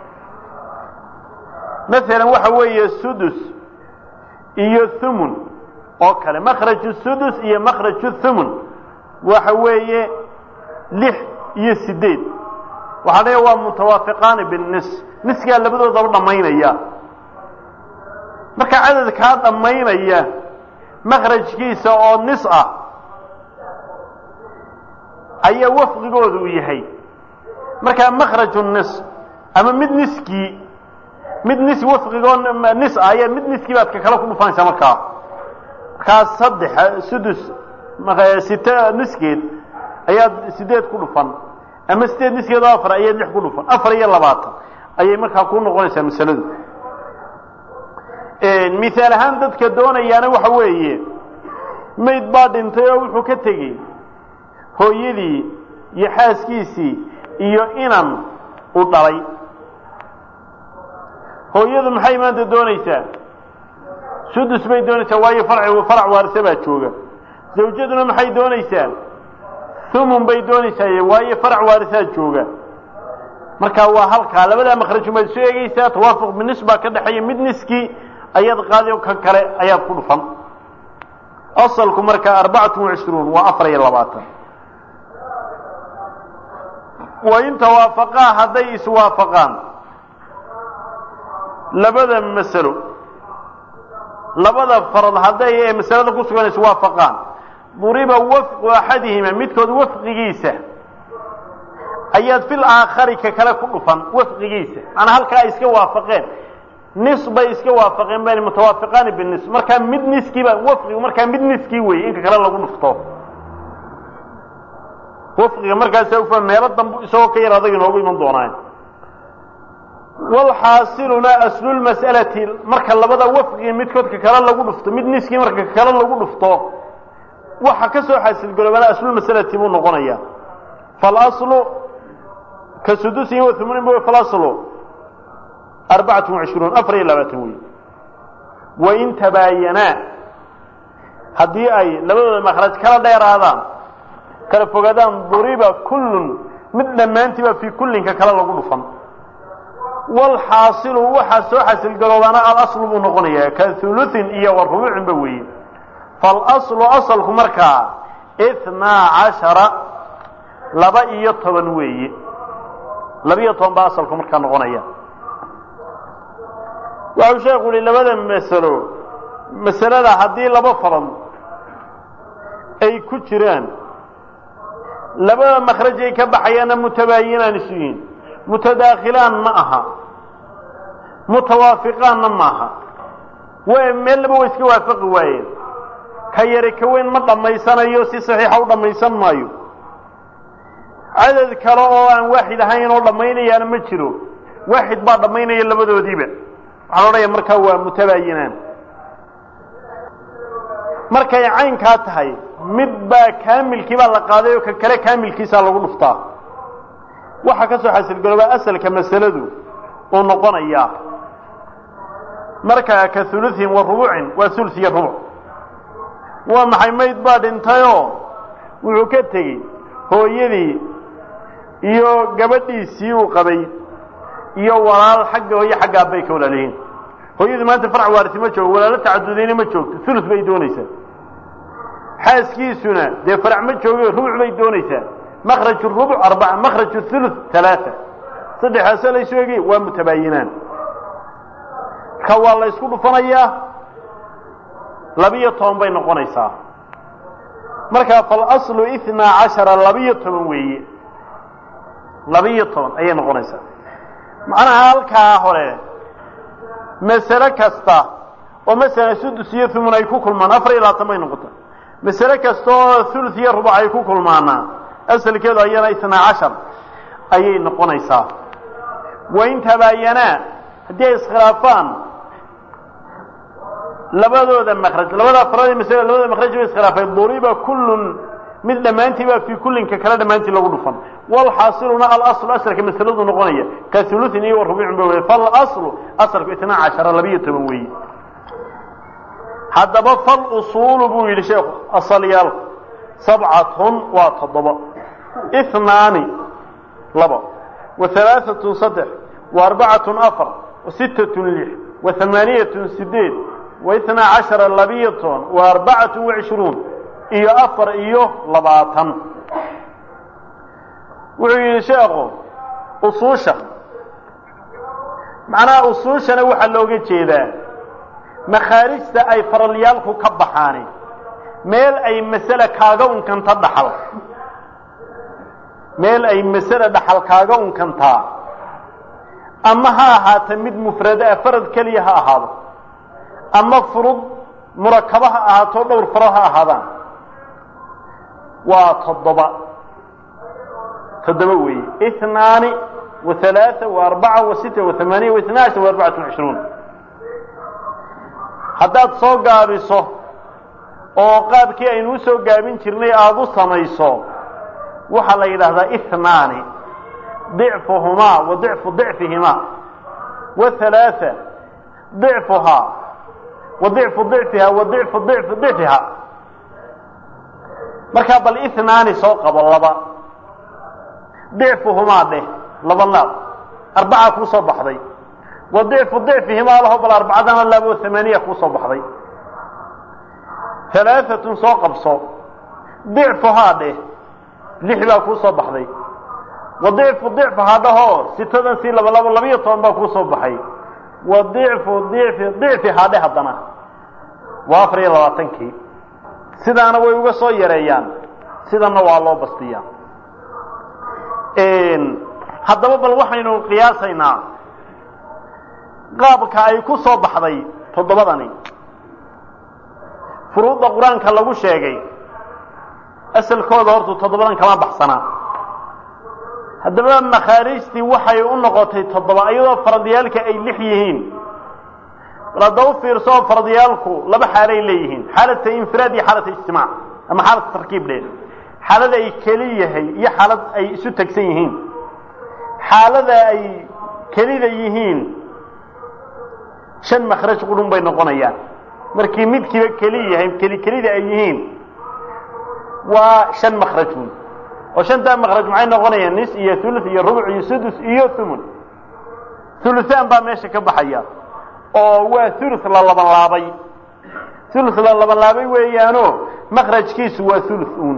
A: masalan waxa weeye sudus iyo thumun oo kale makhraju sudus iyo makhraju thumun waxa weeye lix iyo sideed waxaa leeya waa mutawaafiqaani binnis niskaa labadoodaba dhammaynaya marka cadadkaa dhammaynaya makhrajkiisa oo nis ah ayaa wafqigooda u yahay markaa makhraju nis ama mid niskii mid nis wafqigoo nis ah ayaa mid niskii baad ka kale ku dhufanaysaa markaa markaa saddex sudus site niskeed ayaad sideed ku dhufan ama sideed niskeed oo afar ayaad lix ku dhufan afar iyo labaatan ayay markaa ku noqonaysaa masaladu mihaal ahaan dadka doonayaana waxa weeye mayd baa dhintay oo wuxuu ka tegey hooyadii iyo xaaskiisii iyo inan u dhalay hooyadu maxay maanta doonaysaa sudus bay doonaysaa waayo farci farac waarise baa jooga zawjaduna maxay doonaysaa thumun bay doonaysaa waayo farac waarisaa jooga marka waa halkaa labadaa makhrajun baad isu eegaysaa tawaafuq binis baa ka dhexeeya mid niskii ayaad qaadi ka kale ayaad ku dhufan asalku marka arbacatun wacishruun waa afar iyo labaatan wain tawaafaqaa hadday iswaafaqaan labada masalo labada farad hadday ee masalada ku sugan iswaafaqaan duriba wafqu axadihima midkood wafqigiisa ayaad fil aakhari ka kale ku dhufan wafqigiisa maanaa halkaa ay iska waafaqeen nis bay iska waafaqeen ban mutawaafiqaani binis markaa mid niskiiba wafqigu markaa mid niskii weeye inka kale lagu dhufto wafqiga markaasa ufa meelo dambu isagoo ka yar adag inoogu iman doonaa walxaasiluna aslulmas'alati marka labada wafqigi midkoodka kale lagu dhufto mid niskii marka kale lagu dhufto waxa ka soo xaasilgaroobana aslulmasalati buu noqonaya falaslu ka sudusin wa humunin b falaslu arbacatu wacishruun afar iyo labaatan wey wain tabaayanaa haddii ay labadooda makraj kala dheeraadaan kala fogaadaan duriba kullun mid dhammaantiiba fii kullinka kale lagu dhufan walxaasilu waxaa soo xasilgaroobaana alaslu buu noqonayaa ka hulusin iyo wa rubuucinba weeye falaslu asalku markaa ithnaa cashara laba iyo toban weeye laba-iyo toban baa asalku markaa noqonaya waxau sheekhu yihi labada masalo masalada haddii laba farad ay ku jiraan labada makraj ay ka baxayaanna mutabaayinaan isu yihiin mutadaakhilaan ma aha mutawaafiqaanna ma aha way meel laba way iska waafaqi waayeen ka yari ka weyn ma dhammaysanayo si saxiixa u dhammaysan maayo cadad kale oo aan waaxid ahayn oo dhammaynayaana ma jiro waaxid baa dhammaynaya labadoodiiba waxaa la odhanaya markaa waa mutabaayinaan markay caynkaa tahay mid baa kaamilkii baa la qaaday oo ka kale kaamilkiisaa lagu dhuftaa waxaa ka soo xasilgaroobaa asalka masaladu uu noqonayaa markaa ka hulusin wa rubucin waa hulus iyo rubuc waa maxay mayd baa dhintayoo wuxuu ka tegey hooyadii iyo gabadhiisii uu qabay iyo walaal xagga hooye xagga abbay ka walaalihiin hooyadii maanta farc waarisi ma joogo walaalo tacadudayna ma joogto hulus bay doonaysaa xaaskiisuna dee farac ma joogo rubuc bay doonaysaa makraj rubuc arbaca makraj hulus talaata saddexaasoo laysu egay waa mutabaayinaan marka waa la ysku dhufanayaa labiyo toban bay noqonaysaa markaa falaslu ithnaa cashara labiyo toban weeye labiyo toban ayay noqonaysaa macnaha halkaa hore masale kasta oo masalan sudus iyo thumun ay ku kulmaan afar iyo labaatan bay noqota masale kasta oo thuluth iyo rubuc ay ku kulmaanaa asalkeedu ayana ithnaa cashar ayay noqonaysaa wain tabaayanaa haddii ay iskhilaafaan labadooda makraj labada afraadii masale labadooda makraj bay iskhilaafay duriba kullun mid dhammaantiiba fii kullinka kale dhammaantii lagu dhufan walxaasiluna alaslu asalka masaladu noqonaya ka hulusin iyo rubucin ba wey falaslu asalku itnaa cashara labiyo toban weeye haddaba falusuulu buu yidhi sheekhu asalyaalku sabcatun waa toddoba ihnaani laba wa halaaatun saddex wa arbacatun afar wa sittatun lix wa hamaaniyatun sideed wa itnaa cashara labiyo toban wa arbacatun wacishruun iyo afar iyo labaatan wuxuu yidhi sheekhu usuusha macnaha usuushana waxaa looga jeedaa makhaarijta ay faralyaalku ka baxaani meel ay masale kaaga unkanta dhaxal meel ay masale dhaxal kaaga unkantaa ama ha ahaata mid mufrada ah farad keliya ha ahaado ama furud murakaba ha ahaato dhowr faro ha ahaadaan waa toddoba toddoba weeye ihnaani wa halaaa wa arbaca wa sita wa hamaaniya wa itna ashar wa arbacatu cishruun haddaad soo gaabiso oo qaabkii aynu u soo gaabin jirnay aada u samayso waxaa la yidhaahdaa ihnaani dicfuhumaa wa dicfu dicfihimaa wa halaaa dicfuhaa wa dicfu dicfiha wa dicfu dicfi dicfiha markaa bal ihnaani soo qabo laba dicfuhumaa dheh laba laab arbaca kuu soo baxday wa dicfu dicfihimaa laho bal arbacadana laab oo hamaaniya kuu soo baxday halaaatun soo qabso dicfuhaa dheh lix baa kuu soo baxday wa dicfu dicfahaa dhahoo sitadan sii laba labo labiyo toban baa kuu soo baxay wa dicfu dicfi dicfihaa dheh haddana waa afar iyo labaatankii sidaana way uga soo yareeyaan sidanna waa loo bastiyaa haddaba bal waxaynu qiyaasaynaa qaabka ay ku soo baxday toddobadani furuudda qur-aanka lagu sheegay asalkooda hortu toddobadan kama baxsanaa haddaba makhaarijtii waxay u noqotay toddoba iyadoo faradiyaalka ay lix yihiin bal hadda u fiirso faradiyaalku laba xaalay leeyihiin xaalata infiraad iyo xaalata ijtimaac ama xaalata tarkiib dheer xaalad ay keli yahay iyo xaalad ay isu tegsan yihiin xaalada ay kelida yihiin shan makhraj qudhun bay noqonayaan markii midkiiba keli yahay keli kelida ay yihiin waa shan makhraj wey oo shantaa makhraj maxay noqonayaan nis iyo thuluth iyo rubuc iyo sudus iyo thumun thuluthaan baa meesha ka baxaya oo waa thuluth la laban laabay thuluth la laban laabay weeyaano makhrajkiisu waa thuluth uun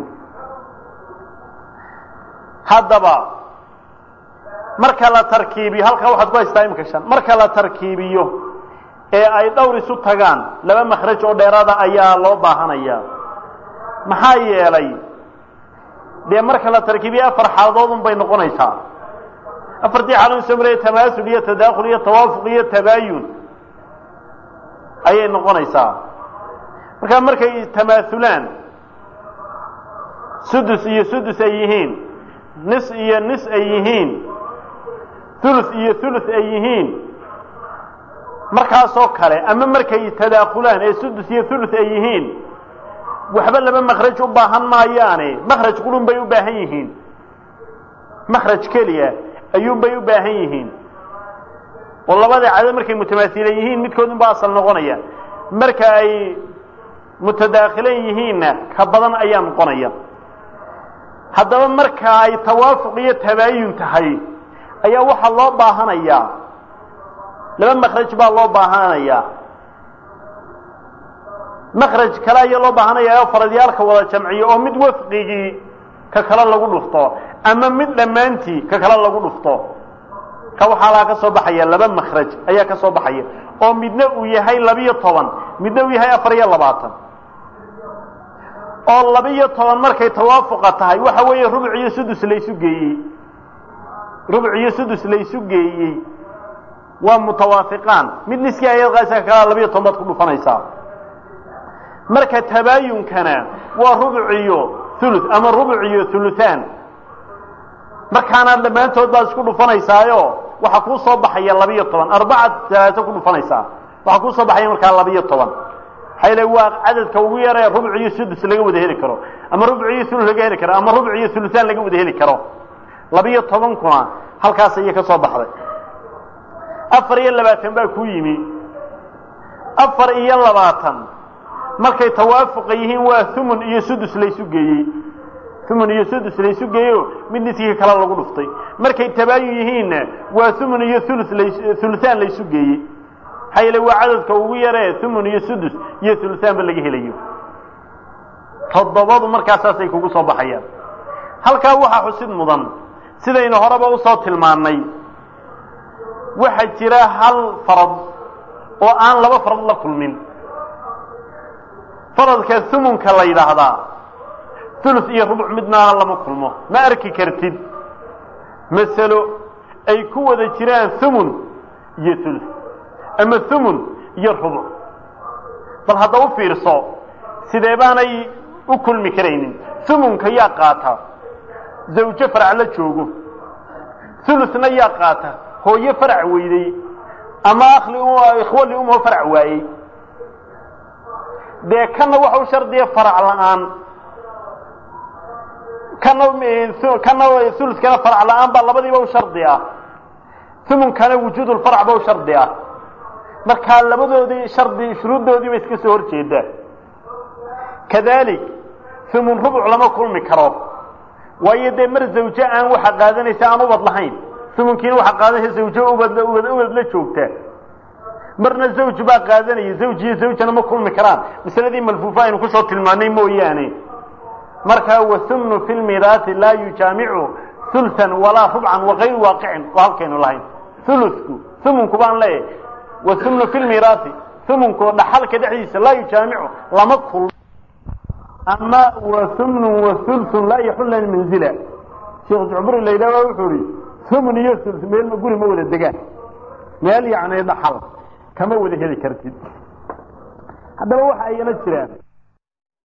A: haddaba marka la tarkiibiyo halkaa waxaad ku haystaa imika shan marka la tarkiibiyo ee ay dhowr isu tagaan laba makhraj oo dheeraada ayaa loo baahanaya maxaa yeelay dee marka la tarkiibiyo afar xaaladoodun bay noqonaysaa afartii xaalad soo maraya tamaasul iyo tadaakhul iyo tawaafuq iyo tabaayun ayay noqonaysaa markaa markay tamaasulaan sudus iyo sudus ay yihiin nis iyo nis ay yihiin thuluth iyo thuluth ay yihiin markaasoo kale ama markay tadaakhulaan ee sudus iyo thuluth ay yihiin waxba laba makhraj u baahan maayaane makhraj qulun bay u baahan yihiin makhraj keliya ayuunbay u baahan yihiin oo labada cadad markay mutamaasilan yihiin midkoodun baa asal noqonaya marka ay mutadaakhilan yihiinna ka badan ayaa noqonaya haddaba marka ay tawaafuq iyo tabaayun tahay ayaa waxaa loo baahanayaa laba makhraj baa loo baahanayaa makhraj kale ayaa loo baahanaya oo faradyaalka wada jamciyo oo mid wafqigii ka kale lagu dhufto ama mid dhammaantii ka kale lagu dhufto ka waxaa laga ka soo baxaya laba makhraj ayaa ka soo baxaya oo midna uu yahay labiyo toban midna uu yahay afar iyo labaatan oo labiyo toban markay tawaafuqa tahay waxa weeye rubuc iyo sudus laysu geeyey rubuc iyo sudus laysu geeyey waa mutawaafiqaan mid niskii ayad qaasa kalaa labiyo toban baad ku dhufanaysaa marka tabaayunkana waa rubuc iyo thuluth ama rubuc iyo thuluthaan markaana dhammaantood baad isku dhufanaysaayo waxaa kuu soo baxaya labiyo toban arbaca talaato ku dhufanaysaa waxaa kuu soo baxaya markaa labiyo toban maxaa yale waa cadadka ugu yaree rubuc iyo sudus laga wada heli karo ama rubuc iyo thuluth laga heli karo ama rubuc iyo thuluthaan laga wada heli karo labiyo tobankuna halkaas ayay ka soo baxday afar iyo labaatan baa ku yimi afar iyo labaatan markay tawaafuqa yihiin waa thumun iyo sudus laysu geeyey thumun iyo sudus laysu geeyeyo mid niskii kale lagu dhuftay markay tabaayun yihiinna waa thumun iyo thuluth lays thuluthaan laysu geeyey maxaa yeele waa cadadka ugu yaree thumun iyo sudus iyo thuluthaanba laga helayo toddobadu markaasaasay kugu soo baxayaan halkaa waxaa xusid mudan sidaynu horeba usoo tilmaannay waxaa jira hal farad oo aan laba farad la kulmin faradka thumunka la yidhaahdaa thuluth iyo rubuc midnaana lama kulmo ma arki kartid masalo ay ku wada jiraan thumun iyo thuluth ama thumun iyo rubuc bal hadda u fiirso sidee baanay u kulmi karaynin thumunka yaa qaata zawjo farac la joogo thuluthna yaa qaata hooyo farac weyday ama akli ikhwo liumho farac waayey dee kana waxa u shardiya farac la-aan kana kana thuluskana farac la-aan baa labadiiba u shardi ah thumunkana wujuudulfarac ba u shardi ah markaa labadoodii shardi shuruuddoodii ba iska soo hor jeedaa kadalik thumun rubuc lama kulmi karo waayo dee mar zawjo aan waxa qaadanaysa aan ubad lahayn thumunkiina waxaa qaadanaysa zawjo ubad ubad ubad la joogta marna zawj baa qaadanaya zawj iyo zawjana ma kulmi karaan masaladii malfuufa aynu kusoo tilmaanay mooyaane markaa wathumnu fi lmiraati laa yujaamicu hulhan walaa rubcan wakayru waaqicin oo halkaynu lahayn hulutku thumunku baan leeyahay wathumnu fi lmiraati thumunku dhaxalka dhexdiisa laa yujaamicu lama kulmo ama wathumnu wahulthun laa yaxullan manzila sheekh jucburi la yidhahda wuxuu ihi thumun iyo hulth meel guri ma wada degaan meel yacni dhaxal kama wada heli kartid haddaba waxa ayala jiraan